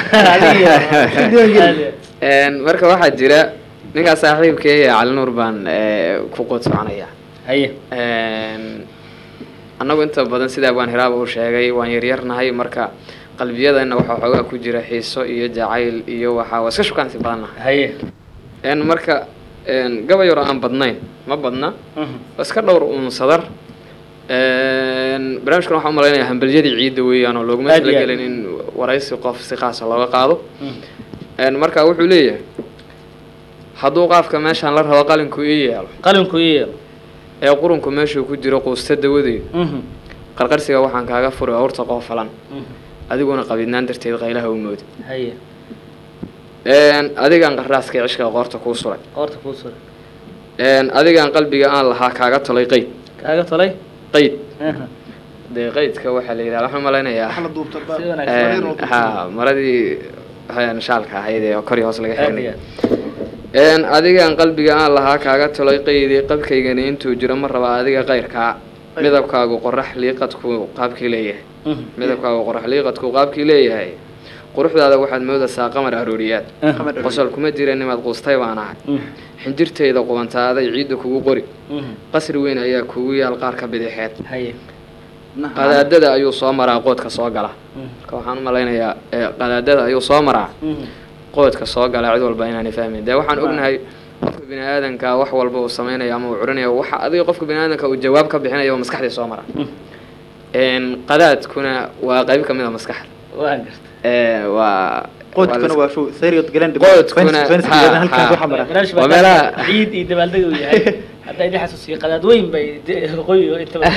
adiga Een, marka waxaa jira ninkaa saaxiibkay cali nuur baan ee, ku qood soconaya haye Een, annagu inta badan sidaa waan hiraaba u sheegay waan yaryarnahay marka qalbiyadana waxaa xoogaa ku jira xiiso iyo jacayl iyo waxaa waa iska shukaansi badannahay haye Een, marka een, gabay yaro aan badnayn ma badna Mhm. waa iska dhowr uun sadar Een, barnaamijkan waxaan umalaynaya hambalyadii ciidda weeyaan oo looguma Aad iyo aad. talagelin in waraysi qof si qaasa looga qaado Mhm. Een, marka wuxuu leeyahay hadduu qaafka meeshaan la rabo qalinku ii yeelo qalinku iyo ee qurunku meeshuu ku jiro quusta dawadeed Mhm. qarqarsiga waxaan kaaga furay awrta qoofalan Mhm. adiguna qabidnaan darteed qaylaha u moodi haye Een, adigaan qarraaska cishka qoorta kuu suray qoorta kuu suray Een, adigaan qalbiga aan lahaa kaaga tolay qeyd kaaga tolay qeyd Mhm. dee qeydka waxaa la yidhaha waxaan malaynayaa wax la duubta Si wanaagsan. Een, ha maradii waxaan shaalka ahayd ee kor iyo hoos laga aad iyo xirnay aad Een, adigaan qalbiga aan lahaa kaaga tolay qeydii qabkaygani intuu jiro ma raba adiga qayrkaa midabkaagu qorax liiqadku qaabkii leeyahay Mhm. midabkaagu qorax liiqadku qaabkii leeyahay quruxdaada waxaad moodaysaa qamar arooriyaad Mhm. qosol kuma jira nimaad quustay baan ahay Mhm. xinjirtayda qubantaaday ciidda kugu qori Mhm. qasri weyn ayaa kugu yaal qaarka bidixeed haye qadaadada ayuu soo maraa qoodka soo gala Mhm. marka waxaan u malaynayaa ee, qadaadada ayuu soo maraa Mhm. qoodka soo gala cid walba inaanay fahmin dee waxaan ognahay qofka bini aadanka wax walba uu samaynayo ama uu curinayo waxa adiga qofka bini aadanka uu jawaab ka bixinayo waa maskaxdii soo mara Mhm. Een, qadaadkuna waa qayb ka mid a maskaxda waan gartay Ee, waa qoodkuna waa show seriod galan Qoodkuna, ha, ha. barnaamij Waa baa meelaha- ciid iyo dabaaldeg uu yahay hadda idin xasuusiyo qadaad weyn bay de- waqooyiga inta badan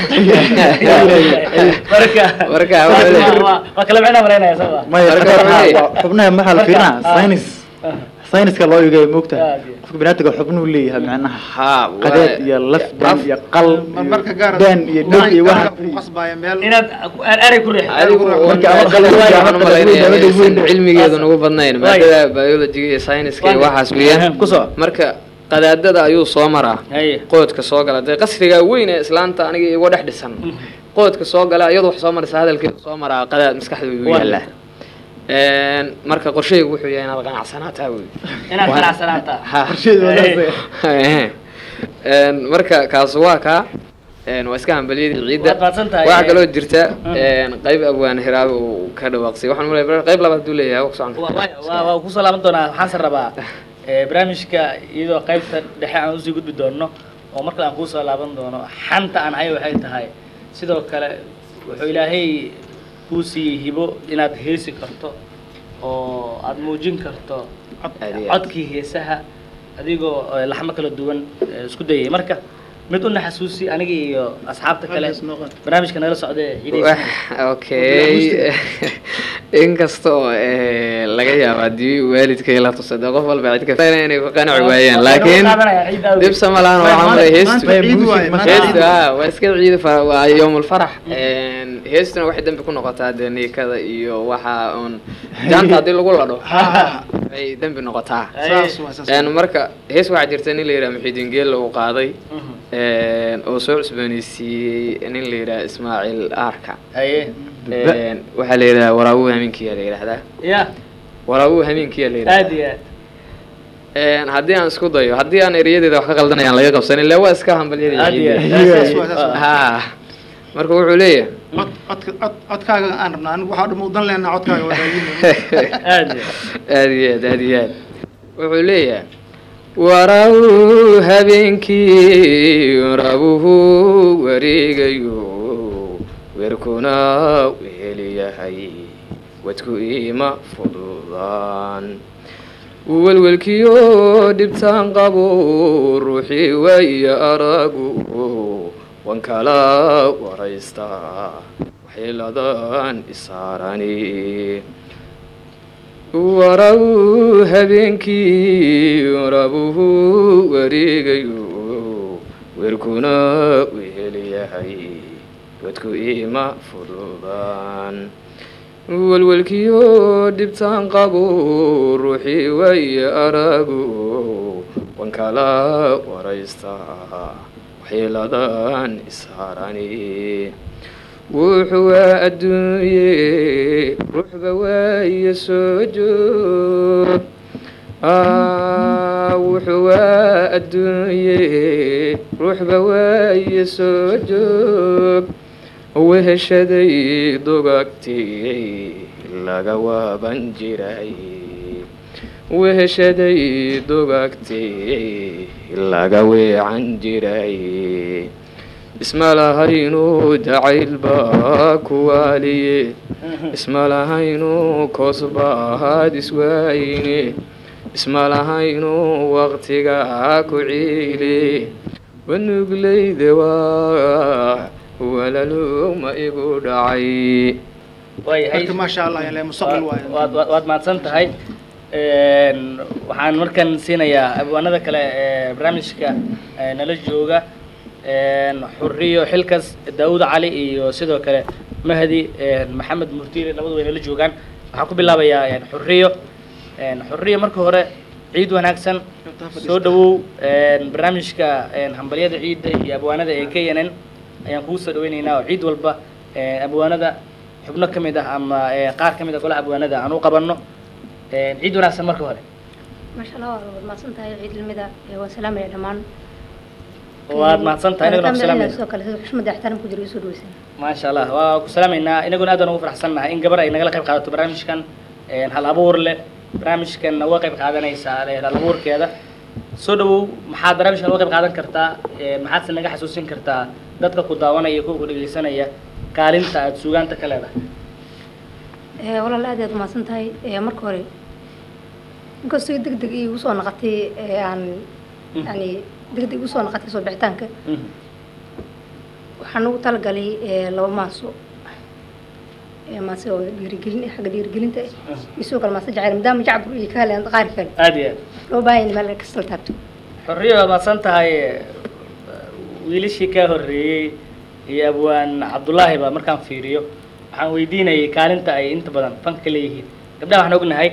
marka Marka, waa- wuxuu leeyahay- waa- waa kala micnaa malaynaya soo ma maya Marka xataa waxay- waa- xubnaha maxaa la Marka- fiirinaa ah. saynis sayniska loo eegaya moogta Ah, yeah. qofka binaadamka xubnuhu leeyahay macnaha ha qadeed iyo laf daan iyo qal marmarka gaar daan iyo dhog iyo waxa qasbaya meel inaad eray ku riix adigu Marka ama maadada qalin waxaan ama u malaynayaa qalin inaysan weyn. cilmigeedu nagu badnayn Waay. maadada biologiga iyo sayniska iyo Waay. waxaas weeyaan Kusoo. marka qadaadada ayuu soo maraa haye qoodka soo gala dee qasriga weyn ee islaanta aniga igu dhex dhisan qoodka soo gala iyadu wax soo maraysa hadalkeeda soo maraa qadaad maskaxda u Waa. yaallaa Een, marka qorshaygu wuxuu yahay inaad qanacsanaataa wey inaad Waa- qanacsanaata Ha. Qorsheedu waa Haye. saas. Een, marka kaas waa kaa Een, waa iska hambalyadii ciidda Waad mahadsan tahay. waxaa kaloo jirta Mm. een, qayb abwaan hiraabe uu ka dhawaaqsay waxaan umaleeya qayb labaad haduu leeyahay waa ku socon Wa- wa- waa waa kusoo laaban doonaa waxaanse rabaa eh, barnaamijka iyadoo qaybta dhexe aan usii gudbi doono oo markale aan kuusoo laaban doono xanta aan hay waxay tahay sidoo kale wuxuu ilaahay kuu siiyey hibo inaad heesi karto oo aad muujin karto Aad iyo aad. codkii heesaha adigoo eh, laxmo kala duwan eh, isku dayay marka mid una xasuusi aniga iyo asxaabta kale Halkaas noo qaad. barnaamijka nala socda Wax, okay inkasta oo eh, laga yaabo haddii waalidkay la tuso dee qof walba cid kasta inay ku qanaci waayaan laakiin dhibsa ma lahan waxaa malay heestu maanta ciid waaye, maanta heestu ciid. ah waa iska ciidi fara waa yowmulfarax Een, heestuna waxay dambi ku noqotaa dee niikada iyo waxa uun jaanta haddii lagu ladho ay dambi noqotaa saas waa saas Een, marka hees waxaa jirta nin la yidhaha muxiidiin geella uu qaaday Een, oo soo cusbooneysiiyey nin la yidhaha ismaaciil aarka haye Een, waxaa la yidhaha waraabuu hamiinkiya la yidhahdaa ya waraabuu hamiinkiya la aad yidhahdaa iyo aad Een, haddii aan isku dayo haddii aan erayadeeda wax ka qaldanayaan laga qabsan ilaa waa iska hambalyada aad iyo ciidda. aad Saas waa, saas waa. ha marka wuxuu leeyahay cod codka cod codkaaga aan rabnaa anigu waxaa dhuma udan leenaa codkaaga waa raadinayna aad iyo aad aad iyo aad aad iyo aad wuxuu leeyahay waraabuu habeenkii warabuhu wareegayo weerkuna weheliyahay wadku ima fududaan welwelkiyo dhibtaan qabo ruuxii waaya aragu wan kala waraysta waxyeeladan isaarani waraw habeenkii warabuhu wareegayo weerkuna weheliyahay wadku ima fududaan welwelkiyo dhibtaan qabo ruuxii waaya aragu wan kala waraysta waxyeeladan isaarani wuxuu waa adduunye ruuxba waayo soo joog Ah, wuxuu waa adduunye ruuxba waayo soo joog weheshaday dugagtii laga waaban jiray weheshaday dugagtii laga weecan jiray isma lahaynu jacaylba kuwaaliye isma lahaynu koosbaad iswaayne isma lahaynu waqtiga ku ciile wanuglayde waa walaluma igu dhacay waayahay marka maasha allah yalee mustaqbal waaye waad waad- waad mahadsan tahay Een, waxaan markan siinayaa abwaanada kale ee barnaamijka ee nala jooga een, xuriyo xilkas daawud cali iyo sidoo kale mahdi een, maxamed murtiile labadu way nala joogaan waxaan ku bilaabayaa een, xuriyo Een, xuriyo marka hore ciid wanaagsan soo dhawow een, barnaamijka een, hambalyada ciidda iyo abwaanada ee k n n ayaan kugu soo dhaweyneynaa oo ciid walba een, abwaanada xubno ka mid ah ama ee, qaar ka mid ah golaha abwaanada aan u qabanno Een, ciid wanaagsan marka hore maasha allah waad mahadsan tahay ciid ilmida waan salaamaya dhammaan waad mahadsan tahay inaguna ku salaamayna sidoo kale sida xushmada ixtiraam ku jira isoo dhaweysan maasha allah waa ku salaamaynaa inaguna aad baan ugu faraxsannahay in gabar ay nagala qayb qaadato barnaamijkan een, hal abuur leh barnaamijkan uga qayb qaadanaysaa leh hal abuurkeeda soo dhawow maxaad barnaamijkan uga qayb qaadan kartaa Een, maxaadse naga xasuusin kartaa dadka ku daawanaya iyo kuwa ku dhegeysanaya kaalinta aad suugaanta ka leedahay Eh, walaal aad aad umahadsan tahay Eh, marka hore inkastoo deg deg iigu soo noqotay eh, aan yani degdeg usoo noqotay soo bixitaanka Mhm. waxaan ugu talagalay eh, laba maaso Eh, maase oo dhiirigelin eh, xagga dhiirigelinta eh, iyo sidoo kale maase jacayl maadaama jacbur iyo ka heleen qaar kale aad iyo aad loo baahan yahay meel kasta la taabto xorriyo waa mahadsan tahay wiilashii kaa horreeyey iyo abwaan cabdullaahi ba markaan fiiriyo waxaan weydiinayay kaalinta ay inta badan fanka leeyihiin gabdhaha waxaan ognahay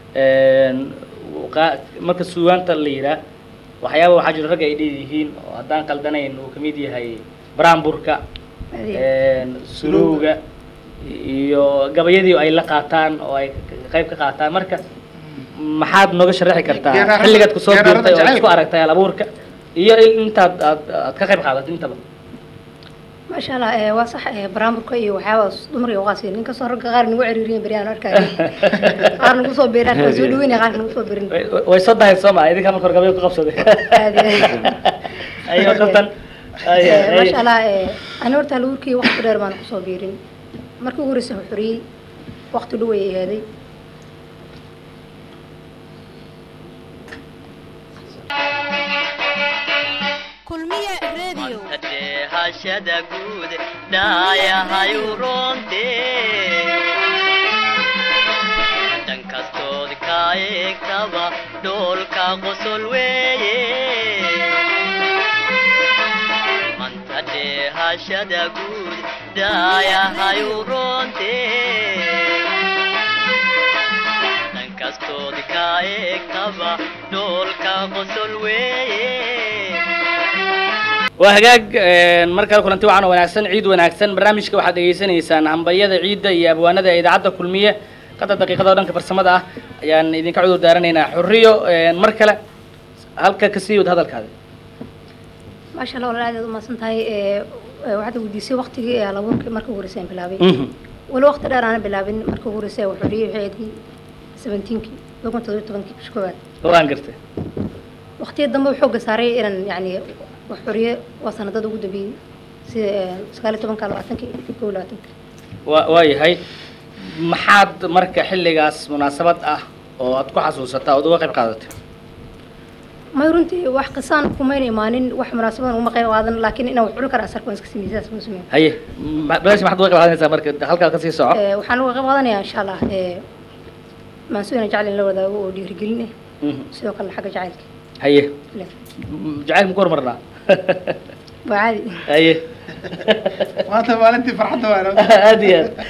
qaa- marka suugaanta la yidhaah waxyaaba waxaa jiro ragga ay dheeyihiin oo haddaan qaldanayn uu kamid yahay baraamburka sulowga iyo gabayadii ay la qaataan oo ay qayb ka qaataan marka maxaad nooga sharaxi kartaa Geeraarada- xilligaad kusoo geeraarada biirtay oo jacaylka. isku aragtay hal abuurka iyo in- intaad aad aad ka qayb qaadatay intaba maasha allah eh, waa sax eh, baraamburka iyo waxyaabaas dumar iyo waqaasi nin kastoo ragga qaar nagu ciriiriyen beryaan arkaayo qaar nagu soo beeran qaar soo dhaweynaya qaar nagu soo beerin Way- way- way soo dahay soo maa idinka marka hore gabay ku qabsaday Aad iyo aad. ayo kaftan Ay, Eh, ay. maasha allah eh, ani horta laguurkii waqti dheer baan kusoo biirin markii ugu horreysay wuxuu xoriyey waqti dhow ay ahaaday kulmiye radio hashada guud dhaayahayu roonte dhan kastood ka eegtaba dhoolka qosol weeye manta dheehashada guud dhaayahayu roonte dhan kastood ka eegtaba dhoolka qosol weeye waa hagaag een, mar kale kulanti wacan oo wanaagsan ciid wanaagsan barnaamijka waxaad dhegeysanaysaan hambalyada ciidda iyo abwaanada ee idaacadda kulmiye qadar daqiiqada oo dhanka farsamada ah ayaan idinka cudur daaranaynaa xurriyo een, mar kale halka kasii wad hadalkaada maasha allah walaal aad aad u mahadsan tahay eh, eh, waxaad weydiisay waqtigii ee labuurkii markii ugu horreysay aan bilaabay Mhm. wali waqti dheer aana bilaabin markii ugu horreysay wuxuu xoriyey waxay ahayd seventeenkii laba kun toddoba iyo tobankii bisha koowaad oo aan gartay waqtiga dambe wuxuu xooga saaray inaan yacni wax xoriye waa sanadada ugu dambeeyey sida eh, sagaal iyo tobanka labaatankii kow iyo labaatanka waa waa yahay maxaad marka xilligaas munaasabad ah oo aad ku xasuusataa ood uga qayb qaadatay may runtii wax qisaan kumayna imaanin wax munaasabadan uma qayb qaadan laakiin inaan wax cuni kara asarka waan iska sameeyey sidaas waan sameeyey haye ma- balash maxaad uga qayb qaadanaysaa marka halkaa kasii soco Eh, waxaan uga qayb qaadanayaa insha allah eh, maansuina jacel in la wadaago oo dhiirigelin ah Mhm. sidoo kale xagga jacaylka haye Le. M- jacaylka maku hormarnaa waa caadi haye maanta maalintii farxadda waana aad iyo aad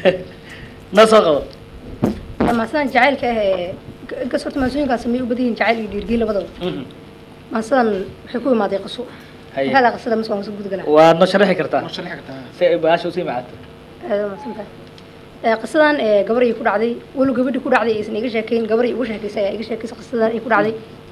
na soo qabo maansadan jacaylka ah ee inkas horta maansooyinkaan sameey u badan yihiin jacayl iyo dhiirigelin labadaba Mhm. maansadan waxay ku imaaday qaso Haye. maxaa la qasada mas waan kasoo gudgalaa waad noo sharaxi kartaa ma sharxi kartaa si ay baasha usii macaato aad u mahadsantahay Eh, qisadan eh, gabar ay ku dhacday walow gabadhii ku dhacday aysan iga sheekeyn gabar ay ugu sheekeysay ayaa iga sheekeysay qisadan ay ku dhacday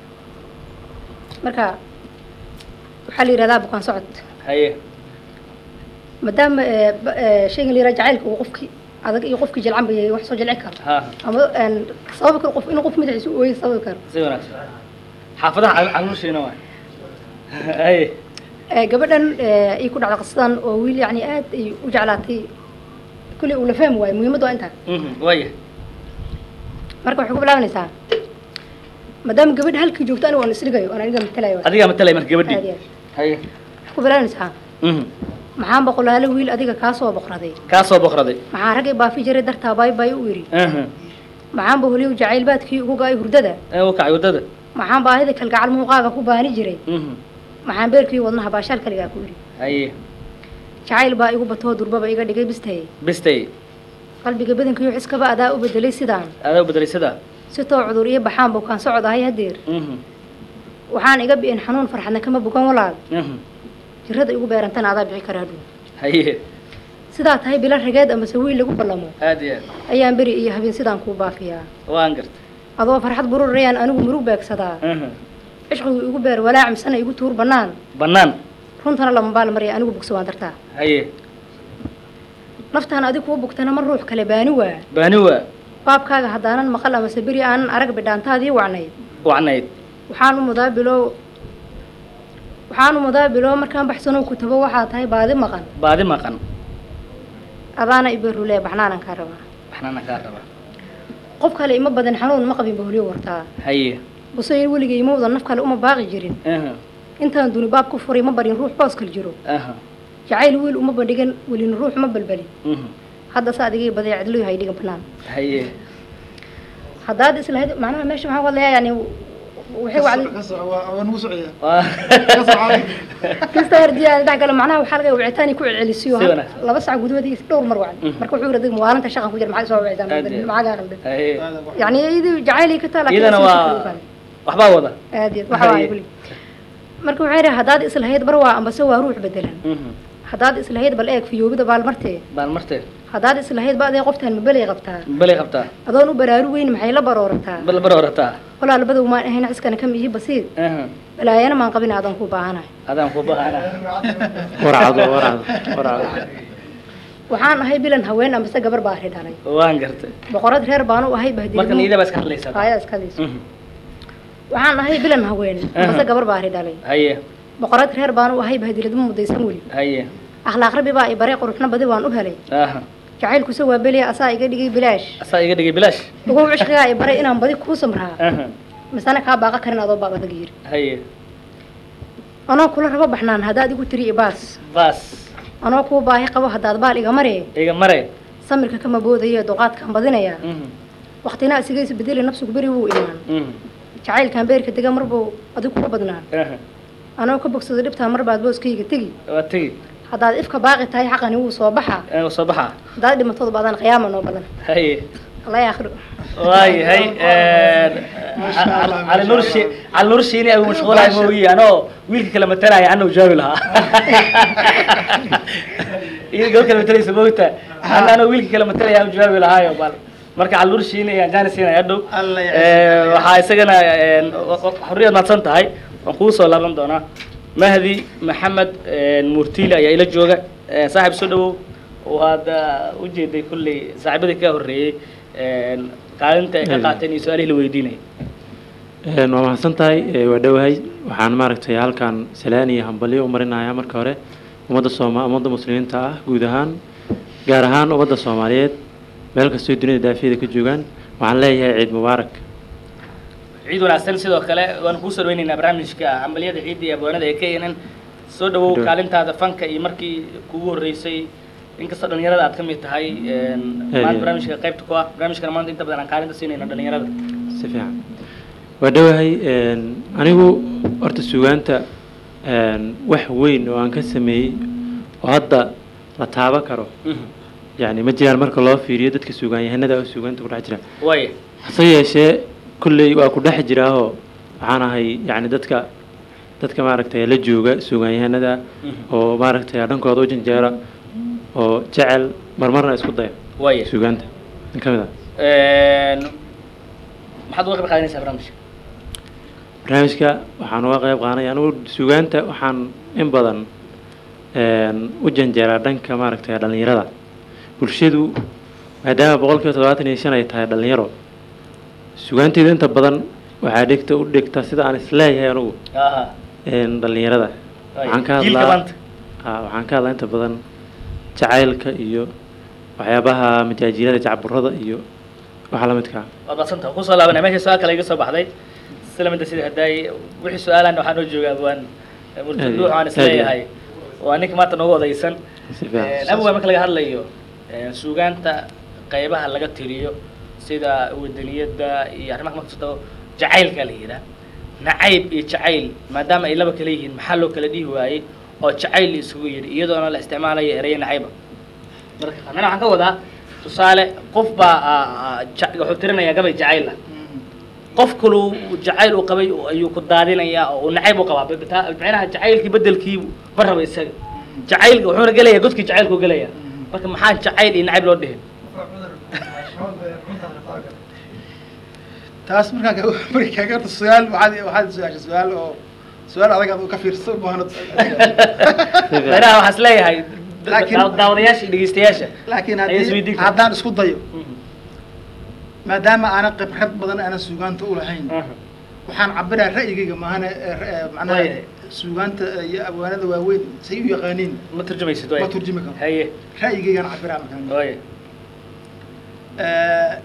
marka waxaa la yidhahdaa bukaan socod haye maadaama eh, ba- eh, shaygan la yidhaha jacaylka uu qofkii adag iyo qofkii jilcan ba yahay wax soo jilci karo ha ama een, sababi karo qof inuu qof madaxiisa u ooyo sababi karo si wanaagsan xaafadaha cal- caluushiina waay haye Eh, gabadhan eh, ay ku dhacday qisadan oo wiil yacni aad ay u jeclaatay kulli uu la fahmi waayo muhiimaddu waa intaa Mhm, waaya marka waxay ku bilaabanaysaa maadaama gabadha halkii joogto aniga waan isdhigayo oon aniga matalayo adigaa matalay marka aad gabadhii iyo aad haye waxay ku bilaabanaysaa Mhm. maxaan boqolaalo wiil adiga kaa soo boqraday kaa soo boqraday maxaan raggay baafi jiray dartaa baay baay u yidhi Mhm. maxaan baholiyow jacayl baadkii ugu ga-ay hurdada ee u kacay waddada maxaan baahida kalgacal muuqaaga ku baani jiray Mhm. maxaan beerkii wadnaha baashaal kaligaa ku yidhi haye jacayl baa igu batoo durbaba iga dhigay bistaye bistay qalbiga badankiiyo xiskaba adaa u bedelay sidaan adaa u bedelay sidaa si too cudur iyo baxaan bukaan socod ahay hadeer Mhm. waxaan iga bi'in xanuun farxadna kama bukan walaal Mhm. jirada igu beerantana adaa bixi karaa dhow haye sidaa tahay bilo rageed amase wiil lagu ballamo aad iyo aad ayaan beri iyo habeen sidaan kuu baafiyaa waan gartay adoo farxad bururayaan anigu murug beegsadaa Mhm. cishqigu igu beer walaac misana igu tuur bannaan bannaan runtana lama baal marya anigu bugsa waan dartaa haye naftaan adig kuu bugtana ma ruux kale baani waa baani waa baabkaaga haddaanan maqal amase beri aanan arag bidhaantaadii wacnayd wacnayd waxaan u mudaa bilow waxaan u mudaa bilow markaan baxsanow ku tago waxaa tahay baadi maqan baadi maqan adaana iberule baxnaanan kaa rabaa waxnaana kaa rabaa qof kale ima badan xanuun ma qabin baholiyo wartaa haye buseyn weligay mawdan naf kale uma baaqi jirin Mhm. intaan duni baab ku furay ma barin ruux boos kala jiro aha jacayl wiil uma bandhigan welina ruux ma balbalin mhm hadda sa adigay badeecadlooy hay dhigan banaan haye haddaad islahayd macnaha meesha maxaa wadlayaa yani waxay wacdi waa nagu socaya waa kasta herdiyaa dhex galo macnaha waxaa laga wicitaani ku celcelisiyo Si wanaagsan. laba sac gudahoodii dhowr mar wacdi Mhm. marka wuxuu yidhi adiga mawaalinta shaqan ku jira maxaa soo wicitaan Aad iyo- macagaa qaldan haye yani iyadii jacaylay ka taa iyadana waa waxbaa wada aad iyo waxa waay kuli marka waxay yidhi haddaad islahayd bar waa ambase waa ruux bedelan mhm haddaad islahayd bal eeg fiyoobida baalmartee baan martee haddaad islahayd ba adee qoftaan mabelay qabtaa balay qabtaa adoon u baraaru weyn maxay la baroorataa bal bar horataa walaa labadow maan ahayn ciskana ka mihi basiir aha balaayana maan qabin aadan ku baahanahay adaan ku bahana warcado warcado warcado waxaan ahay bilan haween ambase gabar baa ri dhalay waan gartay boqorad reer baanu ahay marka niida baa iska hadlaysaa bahdilaya iskadiis Mhm. waxaan ahay bilan haween ambase Aha. gabar baa ri dhalay haye boqorad reer baanu ahay bahdiladma mudaysan weli haye akhlaaq rabbi baa i bare quruxna badi waan u helay aha jacaylkuse waa beliya asaa iga dhigay bilaash asaa iga dhigay bilaash ugow cishqigaa i baray inaan badi kuu samraa aha misana kaa baaqa karin adoo baab adag yiri haye anoo kula rabo baxnaan haddaad igu tiri ibaas baas anoo kuu baahi qabo haddaad baal iga maree iga mare samirka kama boodaya duqaadkaan badinaya mhm waktina isigaysa bedeli nafsigu beri wuu imaan mhm jacaylkaan beerka dega marbuu adigu ku badnaan aha anoo ka bogsado dhibtaa mar baad booskayga tegi waa tegi haddaad ifka baaqi tahay xaqani wuu soo baxa ee soo baxa haddaad dhimatooda baadaan qiyaama noo badan haye alla akhiro waayahay cali nur shi cali nur shiini abu mashquulahay mooyi anoo wiilka kala matalaya anna jaawi lahaa iyo gabadh kala matalaysa moogta anna anoo wiilka kala matalaya aan jaawi lahaayo bal marka cali nur shiini ayaan jaani siinaya hadhow Alla ya Eh, waxaa isagana een, xorriyad mahadsan tahay waan kugu soo laaban doonaa mahdi maxamed een, murtiile ayaa ila jooga Eh, saaxiib soo dhawow waad ah, ujeeday kulley saaxiibadii ka horreeyey een, kaalinta ay ka qaateen iyo su-aalihii la weydiinayay Een, waa mahadsan tahay ee, waa dhowahay waxaan maaragtay halkan salaan iyo hambalyo u marinayaa marka hore ummadda sooma ummadda muslimiinta ah guud ahaan gaar ahaan ummadda soomaaliyeed meel kastoo dunida daafiyada ka joogaan waxaan leeyahay ciid mubaarak ciid wanaagsan sidoo kale waan kuu soo dhaweynaynaa barnaamijka hambalyada ciidda iyo abwaanada ee knn soo dhawow Dhaw. kaalintaada fanka iyo markii kugu horreysay inkastoo dhalinyarada aad ka mid tahay een, Aad maanta iyo- barnaamijka qaybta ku ah barnaamijkana maanta inta badan aan kaalinta siinayna dhalinyarada si fiican waa dhowahay een, anigu horta suugaanta een, wax weyn oo aan ka sameeyey oo hadda la taaban karo Mhm. yacni ma jiraan marka loo fiiriyo dadka suugaanyahanada oo suugaanta ku dhex jira waaya hase yeeshee kulley waa ku dhex jiraahoo waxaan ahay yacni dadka dadka maaragtay la jooga suugaanyahanada Mhm. oo maaragtay dhankooda u janjeera oo jecel marmarna isku daya waaya suugaanta in ka mid ah Een, maxaad uga qayb qaadanaysaa barnaamijka barnaamijka waxaan uga qayb qaadanaya anigu suugaanta waxaan in badan een, u janjeeraa dhanka maaragtay dhallinyarada bulshadu maadaama boqolkiiba toddobaatan iyo shan ay tahay dhallinyaro suugaanteeda inta badan waxaa dhigta u dhigta sida aan isleeyahay anigu aha een, dhallinyarada waaya. waxaan ka jiilka hadlaa maanta haa, waxaan ka hadlaa inta badan jacaylka iyo waxyaabaha majaajiilada jacburada iyo waxa la midka ah. waad madsanta kusoo laabanaya meesha su-aal kale iga soo baxday sila mida sida haddaay wixii su-aalan waxaa noo jooga abwaan murtaduux aan isleeyahay waa ninka maanta noogu odaysan si fiican abwaan marka laga hadlayo een, suugaanta qaybaha laga tiriyo sida wadaniyadda iyo arrimaha marka soo jacaylka la yidhaah nacayb iyo jacayl maadaama ay laba kala yihiin maxaa loo kala dhihi waayey oo jacayl la isugu yidhi iyadoona la isticmaalayo ereyo nacayba marka anana waxaan ka wadaa tusaale qof baa ah, ah, ja- wuxuu tirinayaa gabay jacayl ah qof kaluu jacayl uu qabay ayuu ku daadinayaa oo uu nacayb u qabaa Bita- macnaha jacaylkii bedelkii ma raba isaga jacaylka wuxuuna gelayaa godkii jacaylku gelaya marka maxaa jacayl iyo nacayb loo dhihin taas markaan ka markii kaaga horta su-aal waxaad waxaad su-aashay su-aal oo su-aal adag aad u ka fiirso baahna macnaha waxaan isleeyahay Laakiin- daaw- daawadayaasha iyo dhegeystayaasha laakiin Ayaa haddii isweydiin karta. haddaan isku dayo maadaama aanan khibrad badan aanan suugaanta u lahayn waxaan cabiraa ra'yigayga maahane eh, eh, macnaha Waayahay. suugaanta iyo abwaanada waaweyn say u yaqaaniin ma turjumaysid ma waay turjumi karo haye ra'yigaygaan cabiraa markaan waay Eh,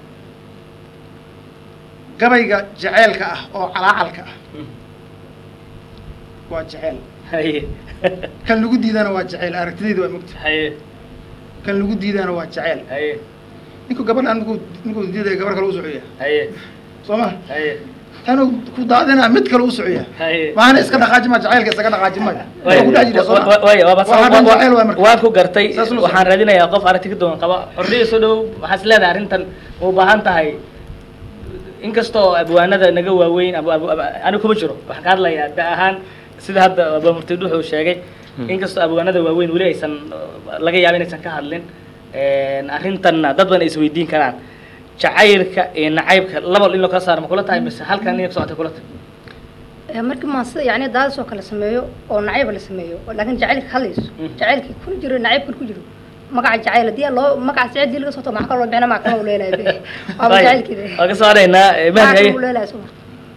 gabayga jaceylka ah oo calaacalka ah waa jecel haye kan lagu diidana waa jecel aragtidayda waa mogta haye kan lagu diidana waa jecel haye ninku gabadhaan markuu markuu diidaya gabar kale u socoya haye soo ma haye tanuu ku daadinaa mid kale u socoya haye maana iska dhaqaaji ma jacaylka isaga dhaqaaji ma waa ku dhex jira soo ma way waa Waxaa dhan jecel waay marka. waan ku gartay Saas ula waxaan raadinayaa qof aragti ka duwan qaba xorriya soo dhow waxaad is leedahay arrintan ma u baahan tahay inkastoo abwaanada naga waaweyn abu abu ab- aniga kuma jiro waxaan ka hadlayaa da ahaan sida hadda abamurtid wuxuu sheegay inkastoo abwaanada waaweyn weli aysan uh, laga yaabo inaysan ka hadlin arrintanna dad badan ay isweydiin karaan jacaylka iyo nacaybka laba in loo kala saaro ma kula tahay mise halkan inay ku socotay kula tahay Ee, markii maase yani daadis oo kale sameeyo oo nacayb la sameeyo oo laakiin jacaylka hadlayso Mm. jacaylkii ku jiro nacaybkan ku jiro magaca jacayl hadii loo magaca sicid dii laga soo to maxaa kaloo bixina maa kala leelahay be waaba Waayo, jacaylkeeda waan ka soo haraynaa eh, maxaa mahdi haye kaloo leelahay soo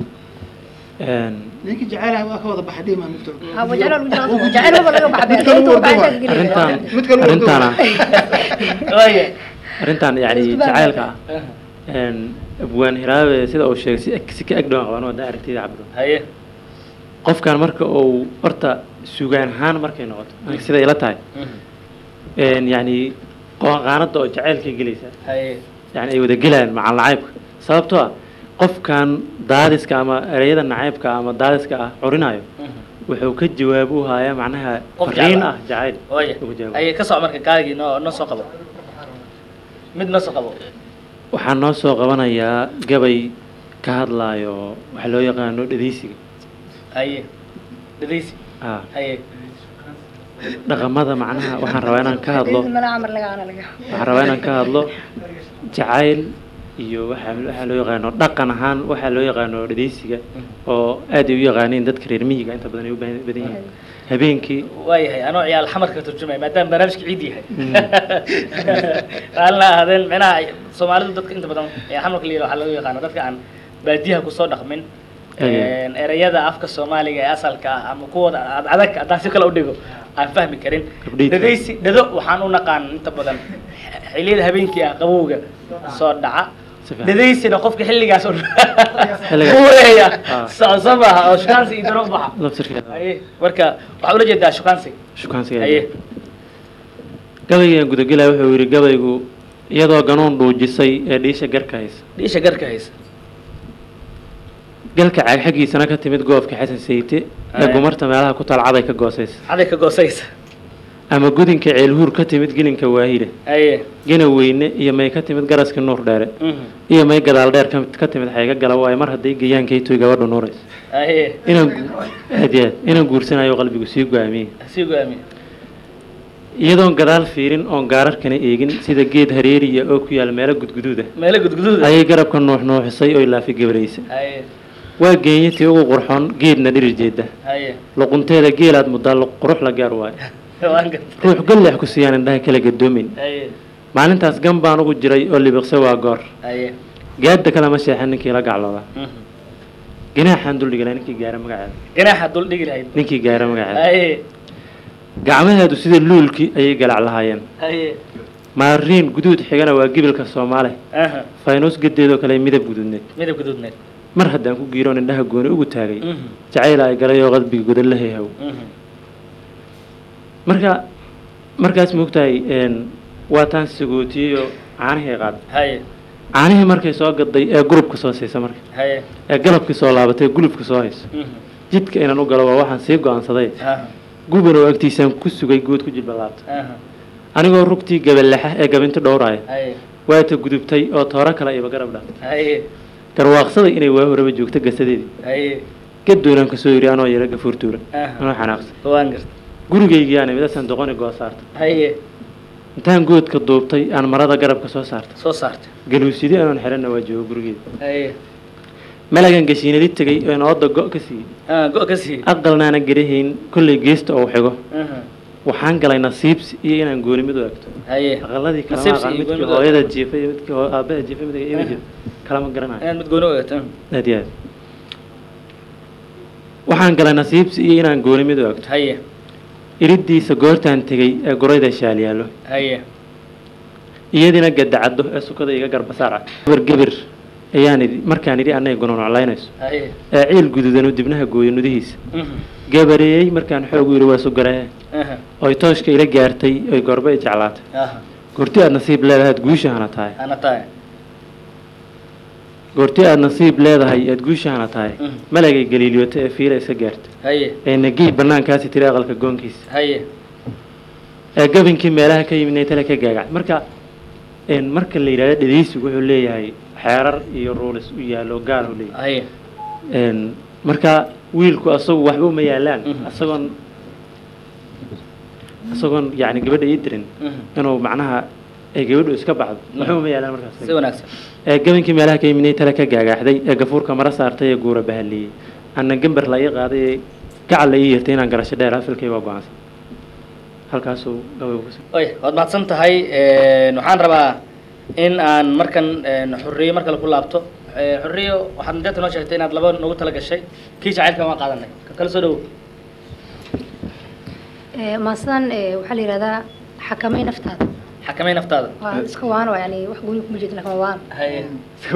Een, ninkii jecelaha waa ka wada baxay dhimaa mugto ha wa jacayl lagu jiro jacayl maba laga baxay Mid kale inta wuu waxaa ordaba. inta arrintan Mid kale wuu arrintan waaye arrintan yani Isku baa- jacaylka ah een, abwaan hiraabe sida uu sheegay si ag- si ka ag dhawaan qabaan waa aragtida cabdo haye qofkan marka uu horta sugaan ahaan markay noqoto aniga sida ila tahay een, yani qo- qaanada oo jacaylkay gelaysa haye yani ay wada gelayaan macal nacaybka sababtoo ah qofkan daadiska ama ereyada nacaybka ama daadiska ah curinayo wuxuu ka jawaab u hayaa macnaha Qof fariin jecel ah. ah jacayl waaye ugu jawaab. haye ka soc marka kaagii noo noo soo qabo mid noo soo qabo waxaan noo soo qabanayaa gabay ka hadlaayo waxa loo yaqaano dhadeysiga haye dhadaysi ah haye dhaqamada macnaha waxaan rabaa inaan ka hadlo mala amar laga ana laga waxaan rabaa inaan ka hadlo jacayl iyo waxa waxaa loo yaqaano dhaqan ahaan waxaa loo yaqaano dhadeysiga oo aad ay u yaqaaniin dadka reer miyiga inta badan ay u baahan- badan yihiin habeenkii waayahay anoo ciyaal xamarka ka turjumaya maadaama barnaamijka ciid yahay raalina ahaadeen micnaha ay- soomaalidu dadka inta badan ciyaal xamarka la yidhaha waxaa lagu yaqaano dadka aan baadiyaha kusoo dhaqmin Aye. erayada afka soomaaliga ee asalka ah ama kuwooda ad- adag haddaan si kale u dhigo aan fahmi karin Gabdhiidka. dhadaysi dhado waxaan u naqaan inta badan xilliyada habeenkii ah qabowga soo dhaca Si fiican. dhadaysina qofka xilligaas u Xilligaas. kuleeya Ah. socso maaha oo shukaansi iyo dano u baxa laftirkeeda Aye, marka waxaa ula jeedaa shukaansi shukaansiga haye gabaygan gudagelaya wuxuu yidhi gabaygu iyadoo ganuun dhuujisay ee dhiisha garka haysa dhiisha garka haysa galka caag xaggiisana ka timid goobka xasan sayte ee Aye. gumarta meelaha ku taal caday ka goosaysa caday ka goosaysa ama gudinka ceelhuur ka timid gelinka waahida aye gena weyne iyo may ka timid garaska nuur dheere mhm, iyo may gadaal dheer ka- ka timid xayga gala waayo mar hadday gayaankaytoy gabadha nuuraysa aye inaan gu- aad iyo aad inaan guursanayo qalbigu sii go-aamiyey sii go-aamiye iyadoon gadaal fiirin oon gaararkana eegin sida geed hareeriya oo ku yaal meelo gudguduuda meelo gudguduuda ayay garabka nuux nuuxisay oy laafi gabaraysa aye waa geenyatii ugu qurxoon geedna dhirir jeeda aye luqunteeda geelaad muddaa lu- qurux la gaar waayo waan gartay ruux galleex ku siiyaan indhaha kala gadoomin aye maalintaas gan baan ugu jiray oo libiqse waa goor aye gaadda kalama sheexan ninkii la gaclooda mhm. ganaaxaan duldhigilaa ninkii gaara magaceeda ganaaxa dul dhigi lahayd ninkii gaara magaceeda aye gacmaheedu sida luulkii ayay galac lahaayeen aye maariin guduud xigana waa gibilka soomaale aha faynuus gadeedoo kale midab guduudneed midab guduudneed mar haddaan ku giiroon indhaha gooni ugu taagay Mhm, jacayl ay galay oo qalbiga godan la hayhaw mhm. marka markaas moogtahay een, waa taan sagootiyey oo caanihii qaad haye caanihii markay soo gaday ee gurubka soo siisa marka haye ee galabkii soo laabatay ee gulubka soo hayso mhm, jidka inaan u galo waa waxaan sii go-aansaday aha guban oo agtiisaan ku sugay good ku jilba laabta aha anigoo rugtii gabalexa ee gabinto dhowraaya haye waata gudubtay oo tooro kale iba garab dhaaf haye garwaaqsaday inay waa horeba joogto gasadeedii haye gadoonaan kasoo yidhi anoo yara gafuurtuura aha anoo xanaaqsan waan gartay gurigaygiyaana midasaan doqoni goosaarta haye intaan goodka duubtay aan marada garabka soo saarta soo saartay galuusidi anoon xiranna waa joogo gurigeeda haye malagan gashiinadi tegay oo inooda go' ka siiyey ah go ka sii aqalnaana garahayn kollay geesta oo xigo aha waxaan galay nasiibsi iyo inaan gooni mid u egto haye aqaladii kalama Nasiibsi aqaan iyo midkii gooni mid u hooyada egto. jiifa iyo midkii hoo- aabaha jiifa midkii iyada jiifa kalama garanayo inaad mid gooni u eegto aad iyo aad waxaan galay nasiibsi iyo inaan gooni mid u egto haye iridiisa goortaan tegey ee gurayda shaalyaalo haye iyadina gadacaddo ee sukada iga garbasaaca gabar gebir ayaan idhi markaan idhi annaga gononoclaynayso haye ee ciil guduudan oo dibnaha gooyo nudihiisa Mhm. gabareeyey markaan xoogu yidhi waa sugaree Aha. oy tooshka ila gaartay oy gorbe i jeclaatay Aha. goorti aad nasiib leedahay aad guushahana tahay ana tahay goorti aad nasiib leedahay aad guushahana tahay Mhm. malagay galiiliyooto ee fiila isa gaartay haye ee nagii bannaankaasi tiri aqalka goonkiisa haye ee gabinkii meelaha ka yimid tale ka gaagac marka een marka la yidhahdo dhegeysigu wuxuu leeyahay xeerar iyo ruulis u yaallo gaar u leeyahay haye een marka wiilku asagu waxba uma yaalaan Mhm. asagoon asagoon yacni gabadha ii dirin Mhm. inuu macnaha ay gabadhu iska baxdo waxba uma yaalaan markaas si wanaagsan ee gabankii meelaha ka yimid tale ka gaagaaxday ee gafuurka mara saartay ee guura bahaliyey anna gambar la ii qaaday ee gacal la ii yeertay inaan garasho dheer afilkay waa go-aansan halkaasuu gabaygu ku oy waad mahadsan tahay een, waxaan rabaa in aan markan een, xurriyo mar kale ku laabto Ee, xurriyo waxaad madeeta noo sheegtay inaad laba noogu tala gashay kii jacaylka waan qaadanay ka kala soo dhowow Ee, maasadan ee, waxaa la yidhahdaa xakamay naftaada xakamay naftaada waa iska waano yani wax gooni kuma jeedin laakiin waa waan haye Ee,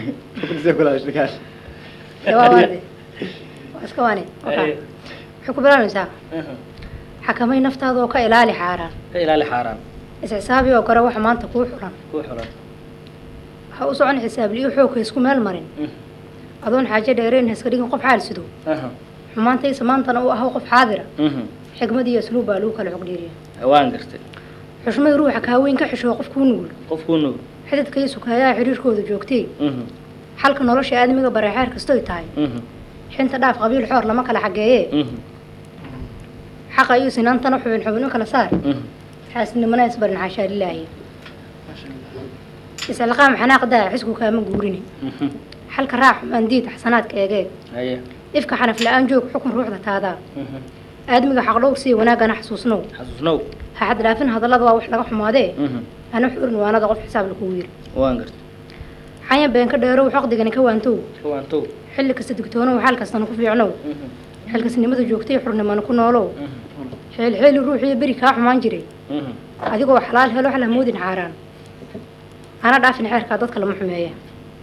waa waane waa iska waane Wakaa. haye waxay ku bilaabaysaa Mhm. xakamay naftaada oo ka ilaali xaaraan ka ilaali xaaraan is-xisaabi oo gore waxa maanta kuu xulan kuu xulan ha u socon xisaabli iyo xoogka isku meel marin Mhm. adoon xaajo dheereen ha iska dhigin qof xaal sido Aha. xumaantaysa maantana uu ahaw qof xaadira Mhm. xigmad iyo asluub baa lagu kala cogdheeriya waan gartay xushmay ruuxa kaaweyn ka xishoo qof kuu nugul qof kuu nugul xididka iyo sukayaha xiriirkooda joogtay Mhm. xalka nolosha aadamiga bareexeer kastoy tahay Mhm. xinta dhaaf qabiil xoor lama kala xageeye Mhm. xaqa iyo sinaantana xubin xubin u kala saar Mhm. xaasidnimana isbarin xaashaa lilaahi iscilqaam xanaaq daa xisku kaama guurini Mhm. xalka raac xumaan diid xasanaadka eegeeg haye ifka xanaf la-aan joog xukun ruuxda taadaa Mhm. aadmiga xaqdhowr sii wanaagana xasuusnow xasuusnow ha xad dhaafin hadallada waa wax laga xumaadee Mhm. hana xurin waanada qof xisaab lagu wiil waan gartay xanya been ka dheerow xoqdigani ka waantow ka waantow xilli kasta digtoonow xaal kastana ku fiicnow Mhm. xilkasnimada joogtay xurnimana ku noolow Mhm. xeelxeeli ruuxiyo beri kaa xumaan jiray Mhm. adigoo xalaal helo xala moodin xaaraan ana dhaafin xeerkaa dadka lama xumeeya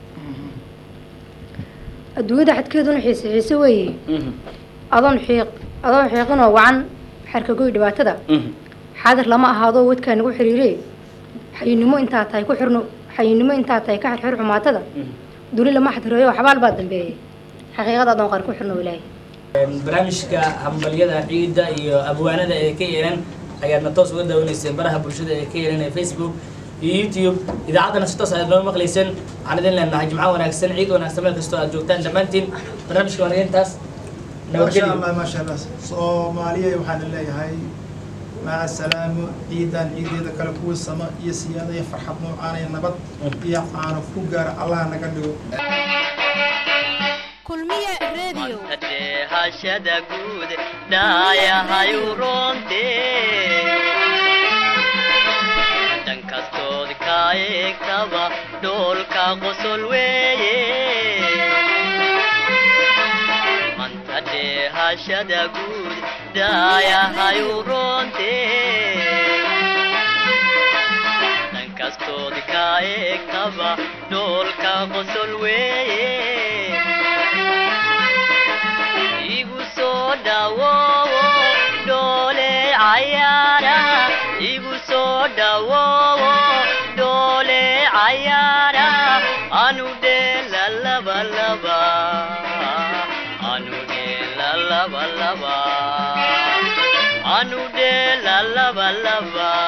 adduunyada xadkeeduna xiise xiise weeye Mhm. adoon xiiq adoon xiiqinoo wacan xerka goy dhibaatada Mhm. xaadir lama ahaadoo wadkaa nagu xiriire xayinimo intaa tahay ku xirno xayinimo intaa tahay ka xirxir xumaatada Mhm. duni lama xadireeyo xabaal baa dambeeyey xaqiiqada adoon qaar ku xirno ilaahay barnaamijka hambalyada ciidda iyo abwaanada ee ka yeelan ayaadna toos uga daawanayseen baraha bulshada ee ka yeelan ee facebook iyo youtube idaacaddana si toos ayaad noo maqlayseen waxaan idin leenahay jimco wanaagsan ciid wanaagsan meel kastoo aad joogtaan dhammaantiin barnaamijka waan intaas ما شاء الله ما شاء الله صوماليا وحنا ليهاي مع السلامة عيدا عيد إذا كلا كوي السماء يا سيادة يا فرحة معانا يا نبض يا عانا فوقار الله نقدره kulmiye radio hashada guud dhaayahayu roonte dhan kastood ka eegtaba dhoolka qosol weeye manta dheehashada guud dhaayahayu roonte dhan kastood ka eegtaba dhoolka qosol weeye igu soo dhawoowo dhoole cayaara igu soo dhawoowo dhoole cayaara anu dheela laba laba anu dheela laba laba anu dheela laba laba